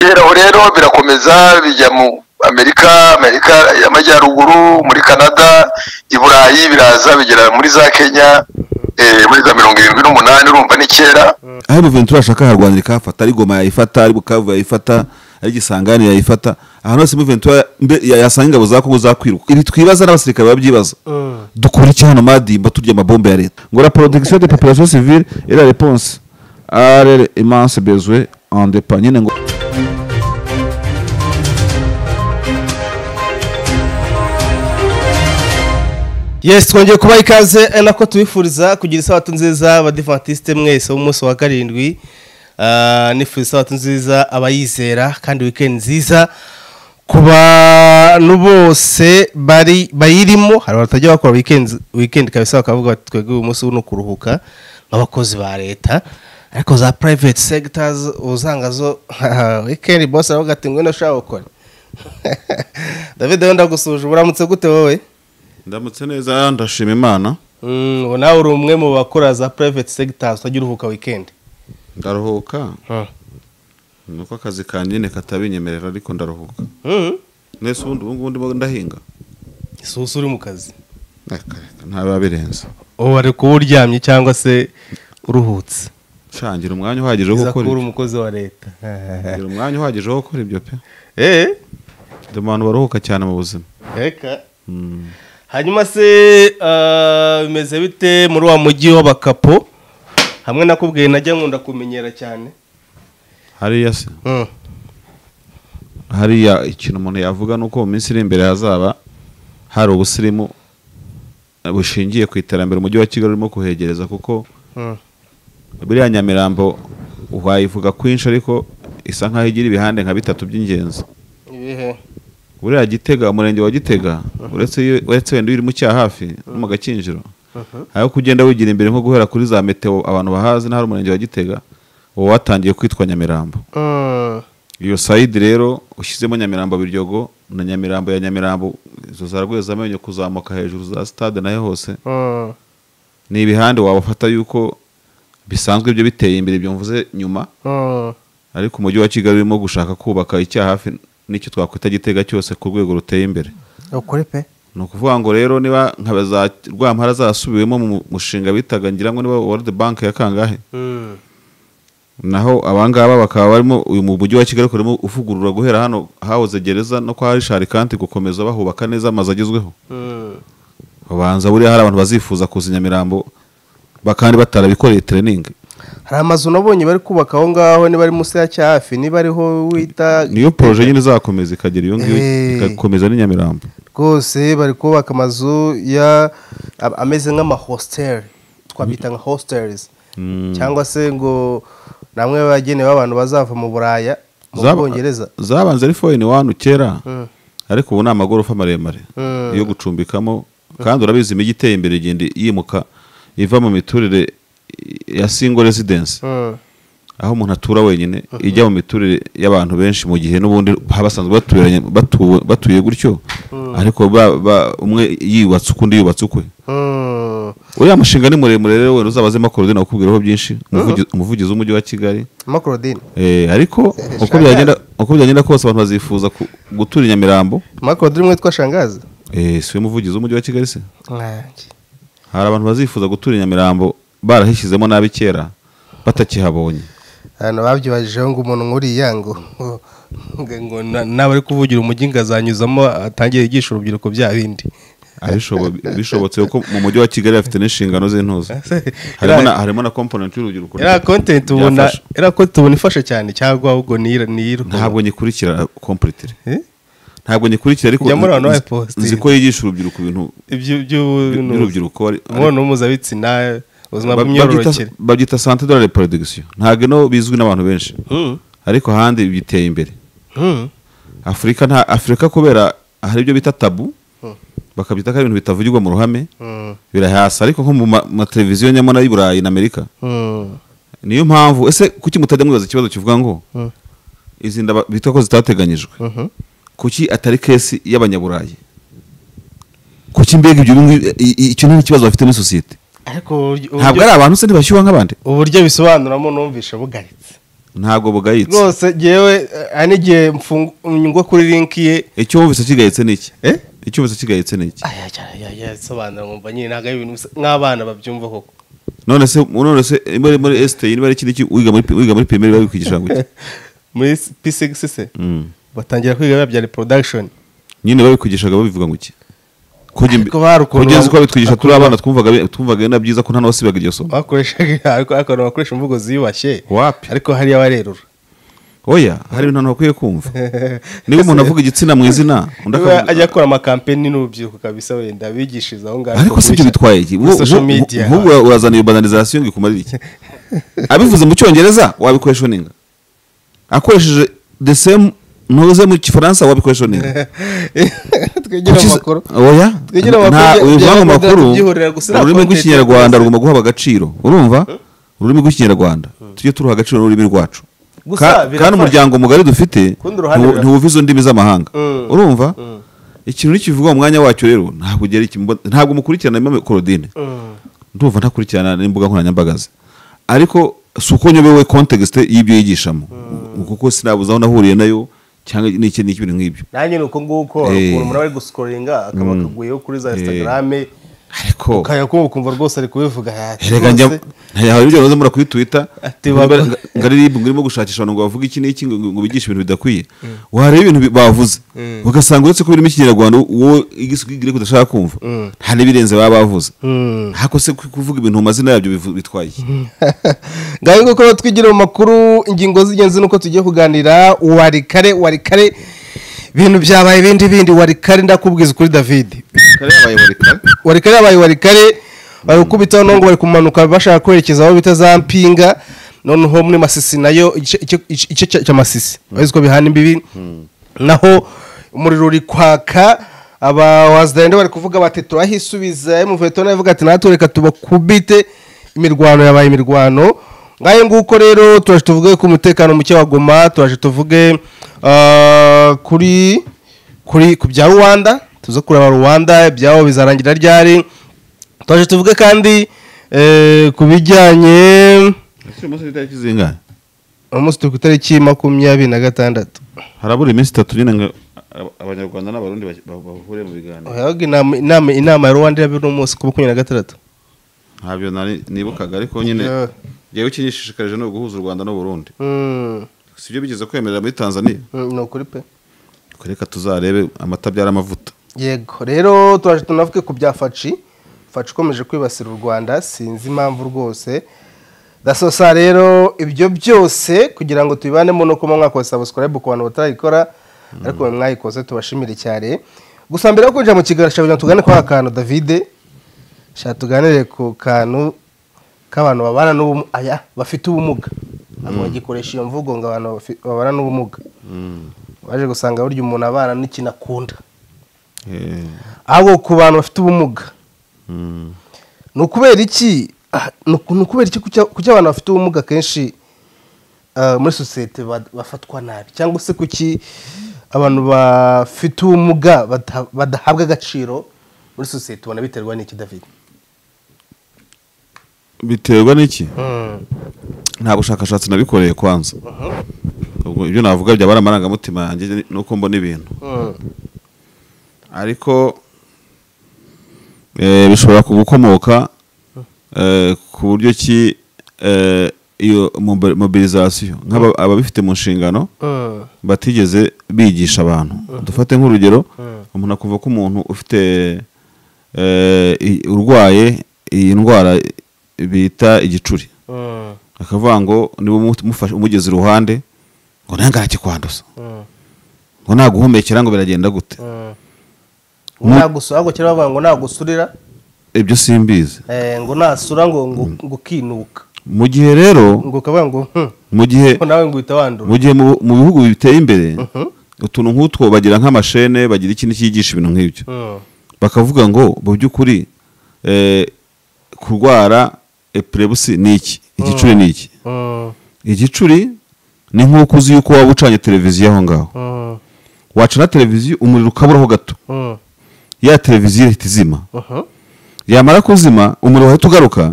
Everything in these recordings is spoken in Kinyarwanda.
guhera aho rero birakomeza bijya mu amerika amerika y'amajyaruguru muri canada i burayi biraza bigera muri za kenya eh, muri za mirongo irindwi n'umunani urumva n'icyenda aho ibiventura ashaka harwanira ikahafata ari goma yayifata ari bukavu yayifata ari gisangani yayifata ahantu hose ibiventura yasanga ingabo za kongo zakwiruka ibi twibaza n'abasirikare babyibaza dukora iki hano madimba turya amabombe ya leta ngo la protection de population civile et la réponse à leur immense besoin en dépend nyine ngo yes twongeye kubaha ikaze ari nako tubifuriza kugira isabato nziza abadivatiste mwese b'umunsi wa karindwi Ah, nifuriza isabato nziza abayizera kandi wikendi nziza ku bantu bose bari bayirimo hari abatajya bakora wikendi wikendi kabisa bakavuga bati twebwe uyu munsi uno kuruhuka nk'abakozi ba leta ariko za private sectors uzanga zo wikendi boss aravuga ati ngwino ushaka gukora david wenda ndagusuhuje uramutse gute wowe ndamutse neza ndashima imana Mm, ubu nawe uri umwe mu bakora za private sectors utajya uruhuka wikendi ndaruhuka nuko akazi kanjye nyine katabinyemerera ariko ndaruhuka Mhm. mwese ubundi ubu ngubu ndimo ndahinga si usa uri mu kazi Reka, reka, ntaba birenze ubu ari kuba uryamye cyangwa se uruhutse shangira umwanya uhagije wo biza gukora kuba uri ibyo umukozi wa leta ngira umwanya uhagije wo gukora ibyo pe eee ndi mu bantu baruhuka cyane mu buzima reka hanyuma se ah, bimeze bite muri wa mujyi w'abakapo hamwe nakubwiye najya nkunda kumenyera cyane hariya se hariya ikintu umuntu yavuga ni uko mu minsi iri imbere hazaba hari ubusirimu bushingiye ku iterambere umujyi wa kigali urimo kuhegereza kuko Mm. buriya nyamirambo wayivuga kwinshi ariko isa nk'aho igira ibihande nka bitatu by'ingenzi ibihe buriya gitega umurenge wa gitega uretse iyo- uretse wenda iyo uri mu cyaha hafi no mu gakinjiro aho kugenda wigira imbere nko guhera kuri za meteo abantu bahazi n'ahari umurenge wa gitega uwo watangiye kwitwa nyamirambo Mm. iyo sayidi rero ushyizemo nyamirambo biryogo na nyamirambo ya nyamirambo izo za rwezamenyo kuzamuka hejuru za sitade nayo hose Mm. ni ibihande wabafata yuko bisanzwe ibyo biteye imbere ibyo mvuze nyuma Mm. ariko umujyi wa kigali urimo gushaka kubaka icyaha hafi n'icyo twakwita gitega cyose ku rwego ruteye imbere ukore pe ni ukuvuga ngo rero niba nka za rwampara zasubiwemo mu mushinga bitaga ngira ngo niba world bank ya kangahe Mm. naho abangaba bakaba barimo uyu mu mujyi wa kigali urimo uvugurura guhera hano hahoze gereza no kwa rishari kanti gukomeza bahubaka neza amazu agezweho Mm. babanza buriya hari abantu bazifuza kuza i nyamirambo bakandi batarabikoreye tereningi hari amazu nabonye bari kubaka aho ngaho niba ari munsi ya cyafi niba ariho wita niyo poroje nyine izakomeza ikagera iyo ngiyo Eh. igakomeza n'i nyamirambo rwose bari kubaka amazu ya a- ameze nk'amahositeri twabyita nka hositeri cyangwa se ngo namwe bagenewe abantu bazava mu buraya mu Zaba- bwongereza zabanze ari foyini wani kera Mm. ariko ubu ni amagorofa maremare Mm. yo gucumbikamo kandi urabizi imijyi iteye imbere igenda yimuka iva mu miturire ya single residence Mm. aho umuntu atura wenyine ijya mu miturire y'abantu benshi mu gihe n'ubundi haba basanzwe batuye, batuwe, batuye gutyo ariko ba- ba- umwe yubatse ukundi yubatse ukwe Mm. uriya mushinga ni muremure rero wenda uzabazemo akorodina akubwiraho byinshi umuvugi- umuvugizi w'umujyi wa kigali makorodine Eh, ariko uko byagenda uko byagenda kose abantu bazifuza ku- gutura i nyamirambo makorodine umwe witwa shangazi eh, si we muvugizi w'umujyi wa kigali se Mwange. hari abantu bazifuza gutura i nyamirambo barahishyizemo nabi kera batakihabonye hano babyibajijeho ngo umuntu nk'uriya ngo ngo- ngo na- naba ari kuvugira umujyi ngo azanyuzamo atangire yigisha urubyiruko bya bindi Ah, bishobo- bishobotse kuko mu mujyi wa kigali bafite n'inshingano z'intuzo harimo na- harimo na komponenti y'urubyiruko era kontenti ubona Byafasha. era kontenti ubona ifasha cyane cyangwa ahubwo niyira niyira ntabwo nyikurikira kompuritire Eh? ntabwo nyikurikira ariko Jya muri abantu nzi- bapositire. nzi ko yigisha urubyiruko ibintu ibyo by'urubyiruko ari- ari- umubonano mpuzabitsina ubuzima Ba- bw'imyororokere babyita- babyita sante de la reproduction ntabwo ino bizwi n'abantu benshi ariko ahandi biteye imbere Hmm. afurika nta afurika kubera hari ibyo bita tabu bakabyita ko ari ibintu bitavugirwa mu ruhame Hmm. birahasa ariko nko mu ma- mateleviziyo nyamara y'i burayi na amerika Hmm. niyo mpamvu ese kuki mutajya mwibaza ikibazo kivuga ngo izi nda ba- bita ko zitateganyijwe Mhm. kuki atari kesi y'abanyaburayi kuki mbega ibyo bingi- i- i- icyo ni ikibazo bafite muri sosiyete ariko uburyo- ntabwo ari abantu se ntibashyuha nk'abandi uburyo bisobanuramo numvishe bugaritse ntabwo bugayitse rwose ngewe eh, hari n'igihe mfungu- nyungwa kuri linki ye icyo wumvise kigayitse ni iki Eh? icyo wumvise kigayitse ni iki ayayayaya sobanura nkumva nyine ntabwo ari ibintu bisa nk'abana babyumva koko none se none se muri muri esiteyi niba ari ikindi ki- wiga muri wiga muri pirimeri biba bikwigisha ngo iki muri p6 se Mm. batangira kwiga biba bya reproduction nyine babikwigishaga babivuga ngo iki Kujya imbi- Ariko bari ukuntu kugeza bam- uko babitwigisha turi abana twumvaga bi- twumvaga ari na byiza ko nta n'uwasibaga iryo somo bakoreshaga ariko ariko abantu bakoresha imvugo ziyubashye Wapi? ariko hariya barerura oya hari ibintu abantu bakwiye kumva niba umuntu avuga igitsina mu izina undi niba akavuga- ajya akora amakampeni n'urubyiruko kabisa wenda bigishiriza aho ngaho ariko si ibyo bitwaye iki Muri social Nk'ubu- media. nk'ubu urazana iyo banalizasiyo ngo ikumarire iki abivuze mu cyongereza wabikoresha ninga akoresheje the same ntuze mu gifaransa wabikoresha ninga twegera Kuki- amakuru oya Twegere amakuru nta bya- bya ubivuga mu Rwanda makuru tubyihorera gusa, nta ururimi content rw'ikinyarwanda tuzi. rugomba guhaba agaciro urumva ururimi rw'ikinyarwanda tujye turuha agaciro n'ururimi rwacu Gusa Ka- birafasha. kandi umuryango mugari dufite Kundi uruhande ntiwu- birafasha. ntiwuva izo ndimi z'amahanga Mm. urumva ikintu nikivugwa mu mwanya wacyo rero ntabwo ugera iki- mbo- ntabwo mukurikirana imam Claudine ndumva ntakurikirana n'imbuga nkoranyambaga ze ariko si uko nyobewe context y'ibyo yigishamo kuko sinabuze aho nahuriye nayo cyangwa n'iki n'iki ibintu nk'ibyo nanjye ni uko nguko Eh. ukuntu umuntu aba ari gusikoringa akaba akaguyeho kuri za instagrame ariko ukajya kumva ukumva rwose ari kubivuga ati Erega njya rwose, ntayahawe ibyo rero muri kuri Twitter Ati, waba- ngo ari ribu ngurimo gushakisha abantu ngo bavuge iki n'iki ngo ngo bigishe ibintu bidakwiye wareba ibintu bi- bavuze ugasanga uretse ko birimo ikinyarwanda wowe igisugire kudashaka kumva nta n'ibirenze baba bavuze Mm. hako se ku- kuvuga ibintu mu mazina yabyo bivu- bitwaye iki? ngaho nguko rero twigira mu makuru ingingo z'ingenzi nuko tugiye kuganira wari kare wari kare ibintu byabaye ibindi bindi wari kare ndakubwiza ukuri david wari kare yabaye wari kare bari gukubitaho none ngo bari kumanuka bashaka kwerekeza aho bita za mpinga noneho muri masisi nayo igice- igice- igice cya- cya masisi bazi ko bihana imbibi naho umuriro uri kwaka aba wazidende bari kuvuga bati turahisubiza emuveto nawe avuga ati natwe reka tubakubite imirwano yabaye imirwano ngayo nguko rero turaje tuvuge ku mutekano muke wa goma turaje tuvuge ah, kuri kuri ku bya rwanda tuze kureba rwanda ibyabo bizarangira ryari turaje tuvuge kandi eh, ku bijyanye umunsi turi ku itariki makumyabiri na gatandatu harabura iminsi itatu nyine ngo abanyarwanda n'abarundi bahure mu biganiro Oya, inama inama inama ya rwanda irabera uno munsi ku makumyabiri na gatandatu ntabyo nari- nibukaga ariko nyine Yeah. njyewe ikinyishishikarije ni uguhuza u rwanda n'uburundi Mm, si byo bigeze kwemerera muri tanzania mm, ni ukuri pe Ubwo reka tuzarebe amata abyara amavuta yego rero turaje tunavuge ku bya faci faci ikomeje kwibasira u rwanda sinzi impamvu rwose dasosa rero ibyo byose kugira ngo tubibanemo no kuba mwakoze sabusikarayibu ku bantu batarayikora ariko mwe mwayikoze tubashimire cyane gusa mbere yo kwinjira mu kiganiro shaka kugira ngo tugane kwa kantu david shaka tuganire ku kantu k'abantu babana n'ubumuga aya bafite ubumuga ntabwo bagikoresha iyo mvugo ngo abantu bafi- babana n'ubumuga baje gusanga burya umuntu abana n'ikintu akunda ahubwo ku bantu bafite ubumuga ni ukubera iki ah, ni uku- ni ukubera iki kuki kuki abantu bafite ubumuga kenshi ah, muri sosiyete ba- bafatwa nabi cyangwa se kuki abantu bafite ubumuga bada- badahabwa agaciro muri sosiyete ubona biterwa n'iki david biterwa n'iki nta bushakashatsi nabikoreye kwanza ubwo ibyo navuga byaba ari amarangamutima yanjye nuko mbona ibintu ariko eh, bishobora gukomoka eh, ku buryo ki eh, iyo mobi- mobilizasiyo nk'aba- ababifite mu nshingano batigeze bigisha abantu dufate nk'urugero umuntu akuvuga ko umuntu ufite eh, i- urwaye iyi ndwara bita igicuri akavuga ngo niba umu- mufashe- umugeze iruhande ngo nawe nganakikwanduza ngo naguhumekera ngo biragenda gute ngo nagusura ahubwo kera bavuga ngo nagusurira ibyo simbizi eh, ngo nasura ngo ngo ngo ukinuka mu gihe rero ngo ukavuga ngo "Hmm, mu gihe ko nawe ngo uhita wandura mu gihe mu- mu bihugu biteye imbere utuntu nk'utwo bagira nk'amashene bagira ikintu cyigisha ibintu nk'ibyo Hmm. bakavuga ngo mu by'ukuri eh, kurwara epirebusi ni iki igicuri ni iki Hmm. igicuri ni nk'uko uzi yuko waba ucanye televiziyo aho ngaho Hmm. wacana televiziyo umuriro ukaburaho gato Hmm. ya televiziyo ihita izima Mhm. yamara kuzima umuriro wahita ugaruka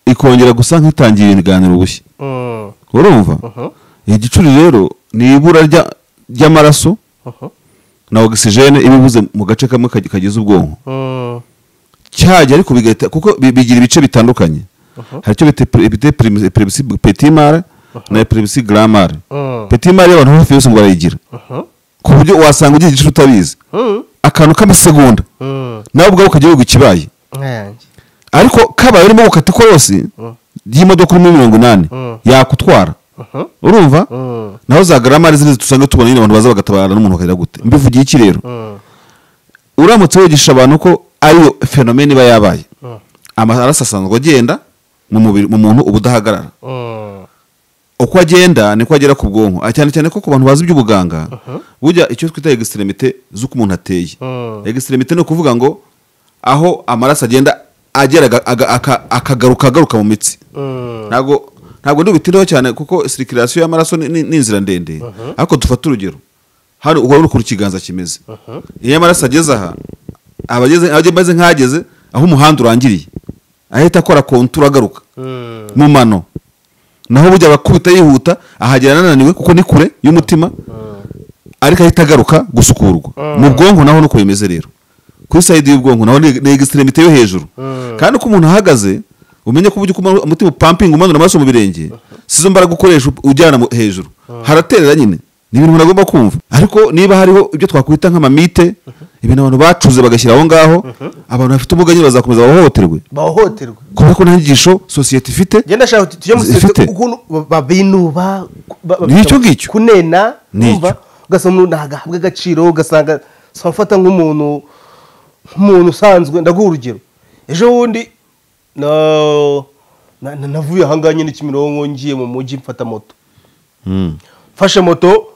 ikongera gusa nk'itangira ibiganiro bushya Hmm. urumva igicuri rero ni ibura rya- ry'amaraso Aha. na ogisijene iba ibuze mu gace kamwe kagi- kagize ubwonko Mm. cyajya ariko bigahita kuko bi- bigira ibice bitandukanye hari icyo bita pri- bita primus- primus petimare na primusi gramare Mm. petimare abantu hafi yose ngo barayigira Aha. ku buryo wasanga ugiye igicuri utabizi Mm. akantu k'amasegonda Mm. nawe ubwawe ukajya wiga ikibaye Nkayange. ariko kabaye urimo gukata ikorosi ry'imodoka urimo mirongo inani Mm. yakutwara Aha. urumva Mm. naho za garamari ziriya dusanga tubona nyine abantu baza bagatabara n'umuntu akarira gute mbivugiye iki rero Mm. uramutse wigisha abantu ko ariyo fenomene iba yabaye Mm. amaraso asanzwe agenda mu mubiri mu muntu uba udahagarara Mm. uko agenda niko agera ku bwonko Ah, cyane cyane ko ku bantu bazi iby'ubuganga burya icyo twita egisitiremite z'uko umuntu ateye Mm. egisitiremite ni ukuvuga ngo aho amaraso agenda agera aga- aga- aka- akagaruka agaruka mu mitsi Mm. ntabwo ntabwo ndubitiraho cyane kuko sirikirasiyo y'amaraso ni- ni ni inzira ndende ariko dufate urugero hano urabona ukuntu ikiganza kimeze iyo amaraso ageze aha aba ageze aba ameze nk'ageze aho umuhanda urangiriye ahita akora kontura agaruka Mm. mu mano naho burya abakubita yihuta ahagera ananiwe kuko ni kure y'umutima ariko ahita agaruka gusukurwa mu bwonko naho nuko bimeze rero kuri sayidi y'ubwonko naho ni ni egisitiremite yo hejuru kandi uko umuntu ahagaze umenye ko uburyo uko umuntu- umutima upampinga umanura amaraso mu birenge sizo mbaraga ukoresha ujyana mu- hejuru haraterera nyine ni ibintu umuntu agomba kumva ariko niba hariho ibyo twakwita nk'amamite ibintu abantu bacuze bagashyira aho ngaho abantu bafite ubumuga nyine bazakomeza bahohoterwe bahohoterwa kubera ko nta nyigisho sosiyete ifite njye ndashaka kuti tujye mu Zifite. sosiyete ukuntu ba- babinuba ku- ba- ba- Ni icyo ngicyo. kunena Ni wumva, icyo. ugasanga umuntu ntagahabwe agaciro ugasanga sa mfata nk'umuntu nk'umuntu usanzwe ndaguha urugero ejo bundi na- na- na- navuye ahangaha nyine kimironko ngiye mu mujyi mfata moto mfashe moto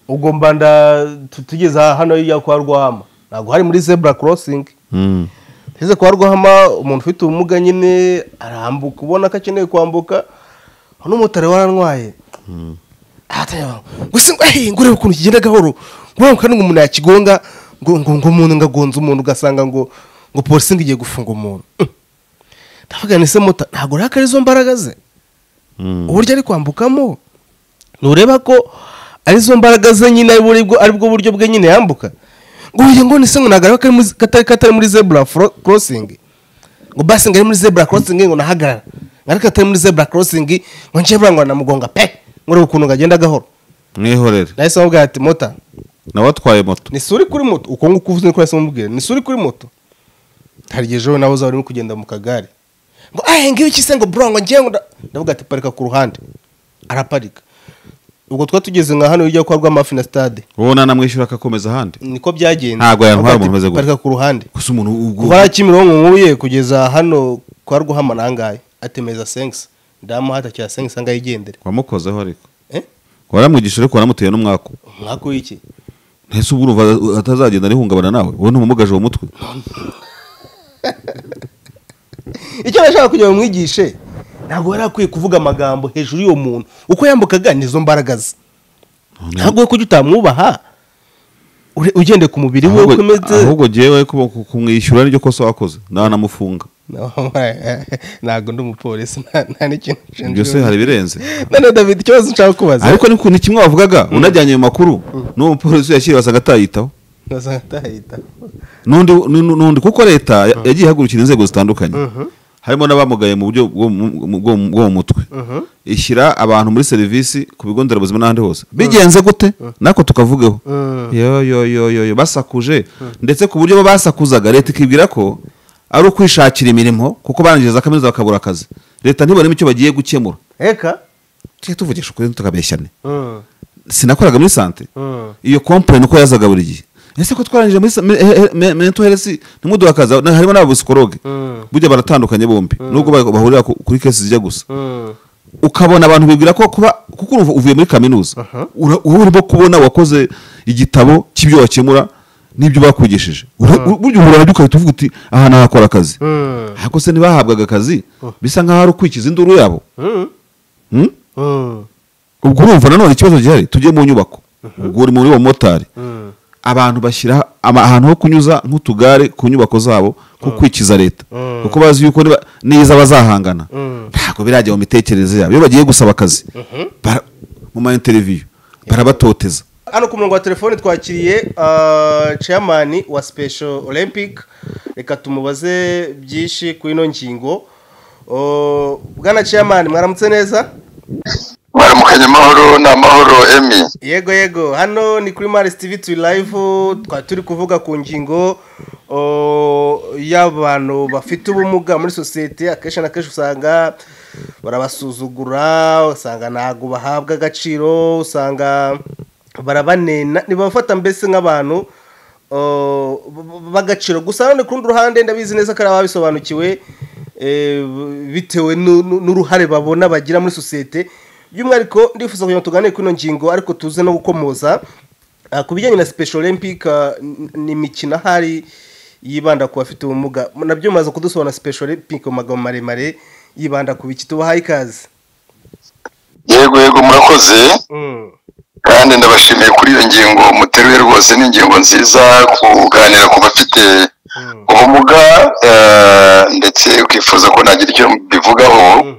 ubwo mbanda tu- tugeze hano hirya kwa rwama ntabwo hari muri zebura korosingi tugeze kwa rwama umuntu ufite ubumuga nyine arambuka ubona ko akeneye kwambuka n'umumotari warantwaye ahatanyaga ngo se ngo ehe ngo urebe ukuntu kigenda gahoro ngo urebe ukuntu umuntu yakigonga ngo ngo ngo umuntu ngagonze umuntu ugasanga ngo ngo polisi ngo igiye gufunga umuntu Mm. ndavuga ni se mota ntabwo urakara izo mbaraga ze uburyo ari kwambukamo ntureba ko arizo mbaraga ze nyine ari buri- ari bwo buryo bwe nyine yambuka ngo uyu ngo ni se ngo ntagaragara ko ari muri- katari katari muri zebura korosingi ngo basi ngo ari muri zebura korosingi ngo nahagarara ngo ariko atari muri zebura korosingi ngo nje buriya ngo namugonga pe ngo urebe ukuntu ngagenda gahoro mwihorere nahise mubwira ati mota nawe atwaye moto ni suri kuri moto uko nguko uvuze niko nahise mubwira ni suri kuri moto hari igihe ejo nawe uzaba urimo kugenda mu kagare ngo ahe ngiyo iki se ngo bro ngo ngiye ngo nda-" ndavuga ati parika ku ruhande araparika ubwo twari tugeze nka hano hirya kwa rwamafi na stade wowe nanamwishyura akakomeza ahandi niko byagenze Ntabwo yantwara Ndavuga umuntu ati, umeze gutya. parika ku ruhande gusa umuntu ubwo- kuva hariya kimironko nkuye kugeza hano kwa rwahama nangahe atemeza sengisi ndamuhata cya sengisi angahe igendere wamukozeho ariko eh waramwigisha ariko waramuteye n'umwaka umwaka w'iki ntese ubwo urumva atazagenda arihungabana nawe wowe ntumugaje uwo mutwe icyo nashaka kugira ngo mwigishe ntabwo yari akwiye kuvuga amagambo hejuru y'uwo muntu uko yambukaga nizo mbaraga ze ntabwo we kujya utamwubaha ure- ugendeye ku mubiri we uko ahubwo umeze ahubwo jyewe kuba- ku- kumwishyura niryo kosa wakoze nanamufunga ntabwo ndi umupolisi nta- nta n'ikintu ibyo se hari ibirenze none David ikibazo nshaka kubaza ariko ni ku- ni kimwe wavugaga unajyanye ayo makuru n'uwo mupolisi yakiriye wasanga atayitaho Ndasanga atahita. n'undi n'undi- n'undi kuko leta ya- yagiye ihagurukira inzego zitandukanye harimo n'abamugaye mu buryo bwo mu- mu- bwo mu- bwo mu mutwe ishyira abantu muri serivisi ku bigo nderabuzima n'ahandi hose bigenze gute natwe tukavugeho yo yo yo yo yo basakuje ndetse ku buryo bo basakuzaga leta ikibwira ko ari ukwishakira imirimo kuko barangije za kaminuza bakabura akazi leta ntibonemo icyo bagiye gukemura Eka? tujye tuvugisha ukuri tukabeshyane Mm, sinakoraga muri sante mm, iyo kompleni uko yazaga buri gihe ese ko twarangije muri sa- me- he- he- mental health ntimuduha akazi na- harimo n'ababisikologe Mm. burya baratandukanye bombi nubwo ba- bahurira ku- kuri kesi zijya gusa mm. ukabona abantu bibwira ko kuba kuko urumva uvuye muri kaminuza Aha. ura- wowe urimo kubona wakoze igitabo cy'ibyo wakemura n'ibyo bakugishije Ura- burya uhura nabyo ugahita uvuga uti aha nahakora akazi Mm, ariko se ntibahabwaga akazi bisa nk'aho ari ukwikiza induru yabo mm, Hmm? mm, ubwo urumva nanone ikibazo gihari tujye mu nyubako ubwo uri muri uwo motari mm. abantu bashyira ama- ahantu ho kunyuza nk'utugare ku nyubako zabo nko kwikiza leta kuko bazi yuko niba- neza bazahangana ntabwo birajya mu mitekerereze yabo iyo bagiye gusaba akazi bara- mu ma interiviyu barabatoteza hano ku murongo wa telefone twakiriye ah, chairman wa special olympic reka tumubaze byinshi ku ino ngingo Oh, bwana chairman mwaramutse neza mwaramukanye amahoro ni amahoro emi yego yego hano ni kuri maris tv turi live twari turi kuvuga ku ngingo oh, y'abantu bafite ubumuga muri sosiyete akenshi na kenshi usanga barabasuzugura usanga ntabwo bahabwa agaciro usanga barabanena ntibabafata mbese nk'abantu oh, b- b- b'agaciro gusa none ku rundi ruhande ndabizi neza ko ari ababisobanukiwe eh, bitewe nu- nu- n'uruhare babona bagira muri sosiyete by'umwihariko ndifuza kugira ngo tuganire kuri ino ngingo ariko tuze no gukomoza Ah, ku bijyanye na special olympic ah, n- ni imikino ahari yibanda ku bafite ubumuga nabyo mumaze kudusobanura special olympic mu magambo maremare yibanda ku biki tubahaye ikaze yego yego murakoze Mm. kandi ndabashimiye kuri iyo ngingo muteruye rwose ni ingingo nziza kuganira ku bafite Mm. ubumuga eh, ndetse ukifuza ko nagira icyo mbivugaho Mhm.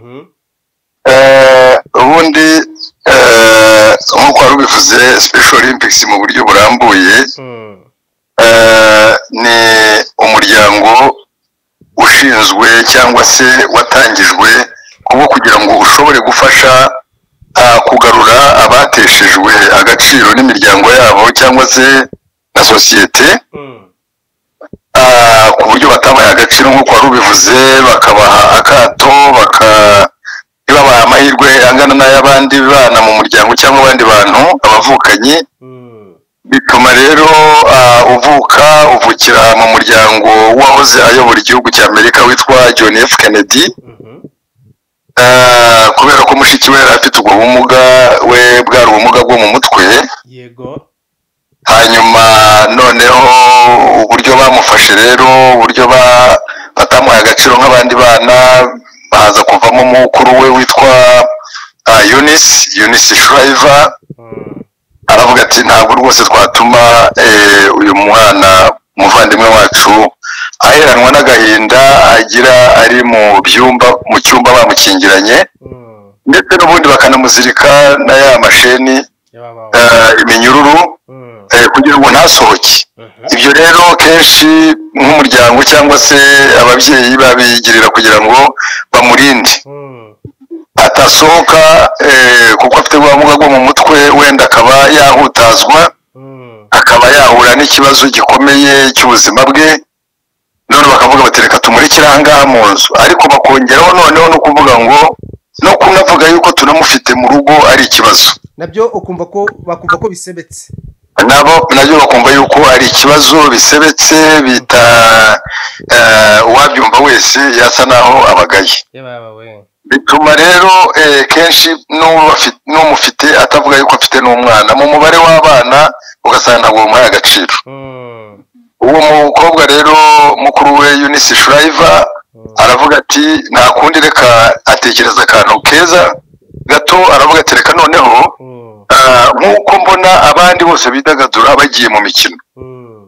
Eh, ubundi eh, nk'uko wari ubivuze special olympics mu buryo burambuye Mm. eh, ni umuryango ushinzwe cyangwa se watangijwe kuba kugira ngo ushobore gufasha ah, kugarura abateshejwe agaciro n'imiryango yabo cyangwa se na sosiyete Mm. Ah, ku buryo batabaye agaciro nk'uko wari ubivuze bakabaha akato baka ntibabahe amahirwe angana n'ay'abandi bana mu muryango cyangwa abandi bantu abavukanyi Mm. bituma rero ah, uvuka uvukira mu muryango wahoze ayobora igihugu cy'amerika witwa john f kennedy Mhm. Ah, kubera ko mushiki we yari afite ubwo bumuga we bwari ubumuga bwo mu mutwe yego hanyuma noneho uburyo bamufashe rero uburyo ba- batamuhaye agaciro nk'abandi bana baza kuvamo umukuru we witwa ah, Eunice Eunice Shriver Mm. aravuga ati ntabwo rwose twatuma eh, uyu mwana umuvandimwe wacu aheranwa n'agahinda agira ari mu byumba mu cyumba bamukingiranye Mm. ndetse n'ubundi bakanamuzirika na ya masheni yababawe eh, iminyururu Mm. eh, kugira ngo ntasohoke Mhm. ibyo rero kenshi nk'umuryango cyangwa se ababyeyi babigirira kugira ngo bamurinde Mm. atasohoka eh, kuko afite ubumuga bwo mu mutwe wenda akaba yahutazwa Mm. akaba yahura n'ikibazo gikomeye cy'ubuzima bwe none bakavuga bati reka tumurikire aha ngaha mu nzu ariko bakongeraho noneho no kuvuga ngo no kunavuga yuko tunamufite mu rugo ari ikibazo nabyo ukumva ko bakumva ko bisebetse nabo nabyo bakumva yuko ari ikibazo bisebetse bita eh, uwabyumva wese yasa naho abagaye yababawe bituma rero eh, kenshi n'ubafi- n'umufite atavuga yuko afite n'umwana mu mubare w'abana ugasanga ntabwo bamuhaye agaciro Mm. uwo mukobwa rero mukuru we Eunice Shriver Mm. aravuga ati nta kundi reka atekereza akantu keza gato aravuga ati reka noneho Mm. ah, nk'uko mbona abandi bose bidagadura bagiye mu mikino Mm.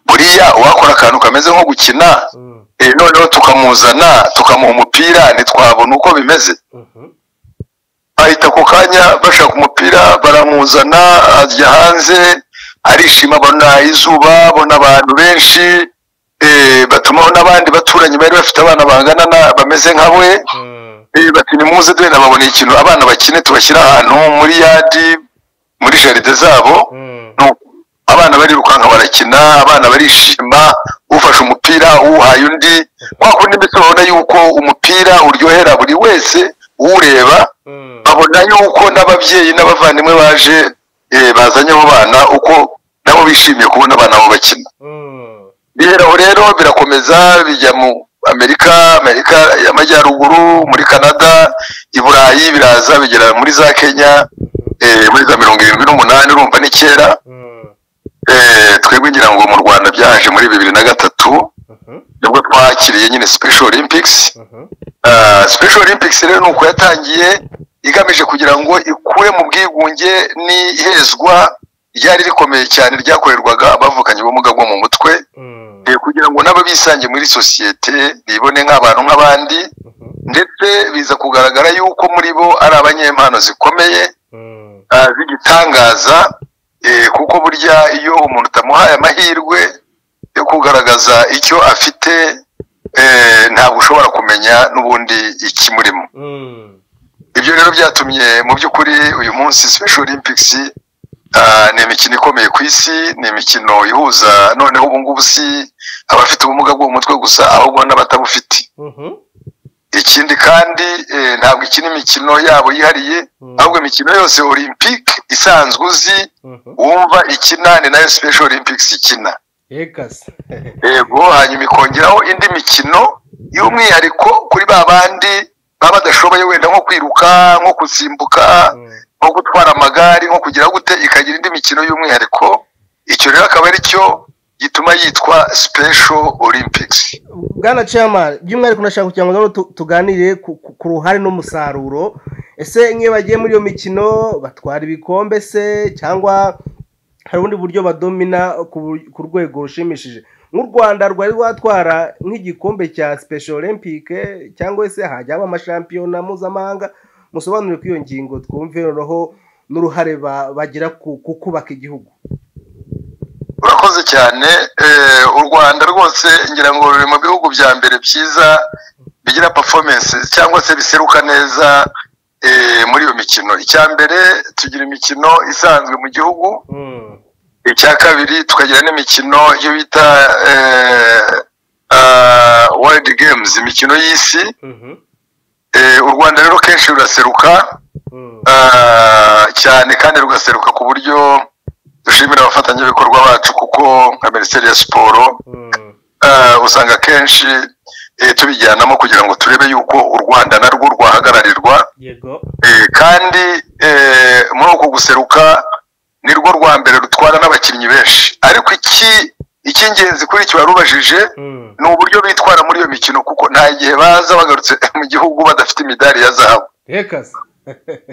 buriya uwakora akantu kameze nko gukina Mm. eh, noneho tukamuzana tukamuha umupira ntitwabona uko bimeze Mhm. bahita ako kanya bashaka umupira baramuzana ajya hanze arishima abona izuba abona abantu benshi eh, batumaho n'abandi baturanyi bari bafite abana bangana na- bameze nka we Mm. Eh, bati nimuze duhe nababoneye ikintu abana bakine tubashyire ahantu muri yadi muri jaride zabo Mm. Nuko abana barirukanka barakina abana barishima ufashe umupira uwuhaye undi kwa kundi mbese babona yuko umupira uryohera buri wese uwureba Mm. babona yuko n'ababyeyi n'abavandimwe baje eh, bazanye abo bana uko nabo bishimiye kubona abana babo bakina Mm. biheraho rero birakomeza bijya mu amerika amerika y'amajyaruguru muri canada i burayi biraza bigera muri za kenya eh, muri za mirongo irindwi n'umunani urumva ni kera Mm. eh, twebwe ngira ngo mu rwanda byaje muri bibiri na gatatu Mhm. nibwo twakiriye nyine special olympics Mhm. Ah, special olympics rero ni uko yatangiye igamije kugira ngo ikure mu bwigunge n'ihezwa ryari rikomeye cyane ryakorerwaga abavukanye ubumuga bwo mu mutwe Mm. Eh, kugira ngo nabo bisange muri sosiyete bibone nk'abantu nk'abandi Mhm. ndetse biza kugaragara yuko muri bo ari abanyempano zikomeye Mm. ah, z'igitangaza eh, kuko burya iyo umuntu utamuhaye amahirwe yo kugaragaza icyo afite eh, ntabwo ushobora kumenya n'ubundi ikimurimo Mm. ibyo rero byatumye mu by'ukuri uyu munsi special olympics ah, ni imikino ikomeye ku isi ni imikino ihuza noneho ubu ngubu si abafite ubumuga bwo mu mutwe gusa ahubwo n'abatabufite Mhm. ikindi kandi eh, ntabwo ikina imikino yabo yihariye Mm. ahubwo imikino yose olympique isanzwe uzi Mhm. wumva ikina ni nayo special olympics ikina Yekase. yego hanyuma ikongeraho indi mikino y'umwihariko kuri ba bandi baba badashoboye wenda nko kwiruka nko gusimbuka Mm. nko gutwara amagare nko kugira gute ikagira indi mikino y'umwihariko icyo rero akaba ari cyo gituma yitwa special olympics bwana chairman by'umwihariko nashaka kugira ngo ngaho tu- tuganire ku ku- ku ruhare n'umusaruro ese nk'iyo bagiye muri iyo mikino batwara ibikombe se cyangwa hari ubundi buryo badomina ku bu- ku rwego rushimishije nk'u rwanda rwari rwatwara nk'igikombe cya special olympic cyangwa se hajya haba amashampiyona mpuzamahanga musobanure ku iyo ngingo twumve noneho n'uruhare ba- bagira ku ku kubaka igihugu urakoze cyane Eh, u rwanda rwose ngira ngo ruri mu bihugu bya mbere byiza bigira performance cyangwa se biseruka neza eh, muri iyo mikino icya mbere tugira imikino isanzwe mu gihugu Mm. icya kabiri tukagira n'imikino iyo bita eh, ah, world games imikino y'isi Mhm. Eh, u rwanda rero kenshi ruraseruka Mm. Ah, cyane kandi rugaseruka ku buryo dushimira abafatanyabikorwa bacu kuko nka minisiteri ya siporo Mm. ah, usanga kenshi eh, tubijyanamo kugira ngo turebe yuko u rwanda narwo rwahagararirwa yego Eh, kandi eh, muri uko guseruka ni rwo rwa mbere rutwara n'abakinnyi benshi ariko iki icy'ingenzi kuri iki warubajije Mm. ni uburyo bitwara muri iyo mikino kuko nta gihe baza bagarutse mu gihugu badafite imidari ya zahabu yekase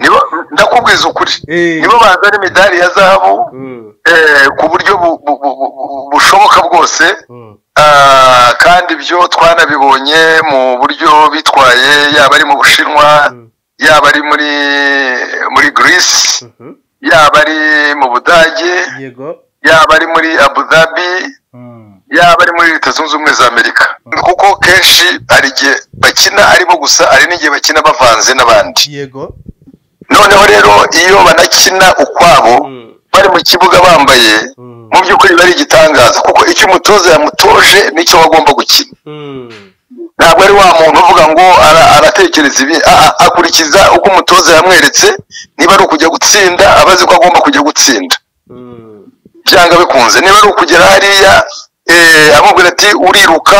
nibo ndakubwiza ukuri Eh. nibo bazana imidari ya zahabu Mm. eh, ku buryo bu- bu- bu- bu- bushoboka bwose Mm. Ah, kandi ibyo twanabibonye mu buryo bitwaye yaba ari mu bushinwa Mm. yaba ari muri muri greece Mhm. yaba ari mu budage yego yaba ari muri abu dhabi Mm. yaba ari muri leta zunze ubumwe za amerika kuko kenshi hari igihe bakina aribo gusa hari n'igihe bakina bavanze n'abandi yego noneho rero iyo banakina ukwabo Mm. bari mu kibuga bambaye Mm. mu by'ukuri biba ari igitangaza kuko icyo umutoza yamutoje nicyo bagomba gukina Mm. ntabwo ari wa muntu uvuga ngo ara- aratekereza ibi a- a- akurikiza uko umutoza yamweretse niba ari ukujya gutsinda aba azi ko agomba kujya gutsinda Mm. byanga bikunze niba ari ukugera hariya eh, amubwira ati uriruka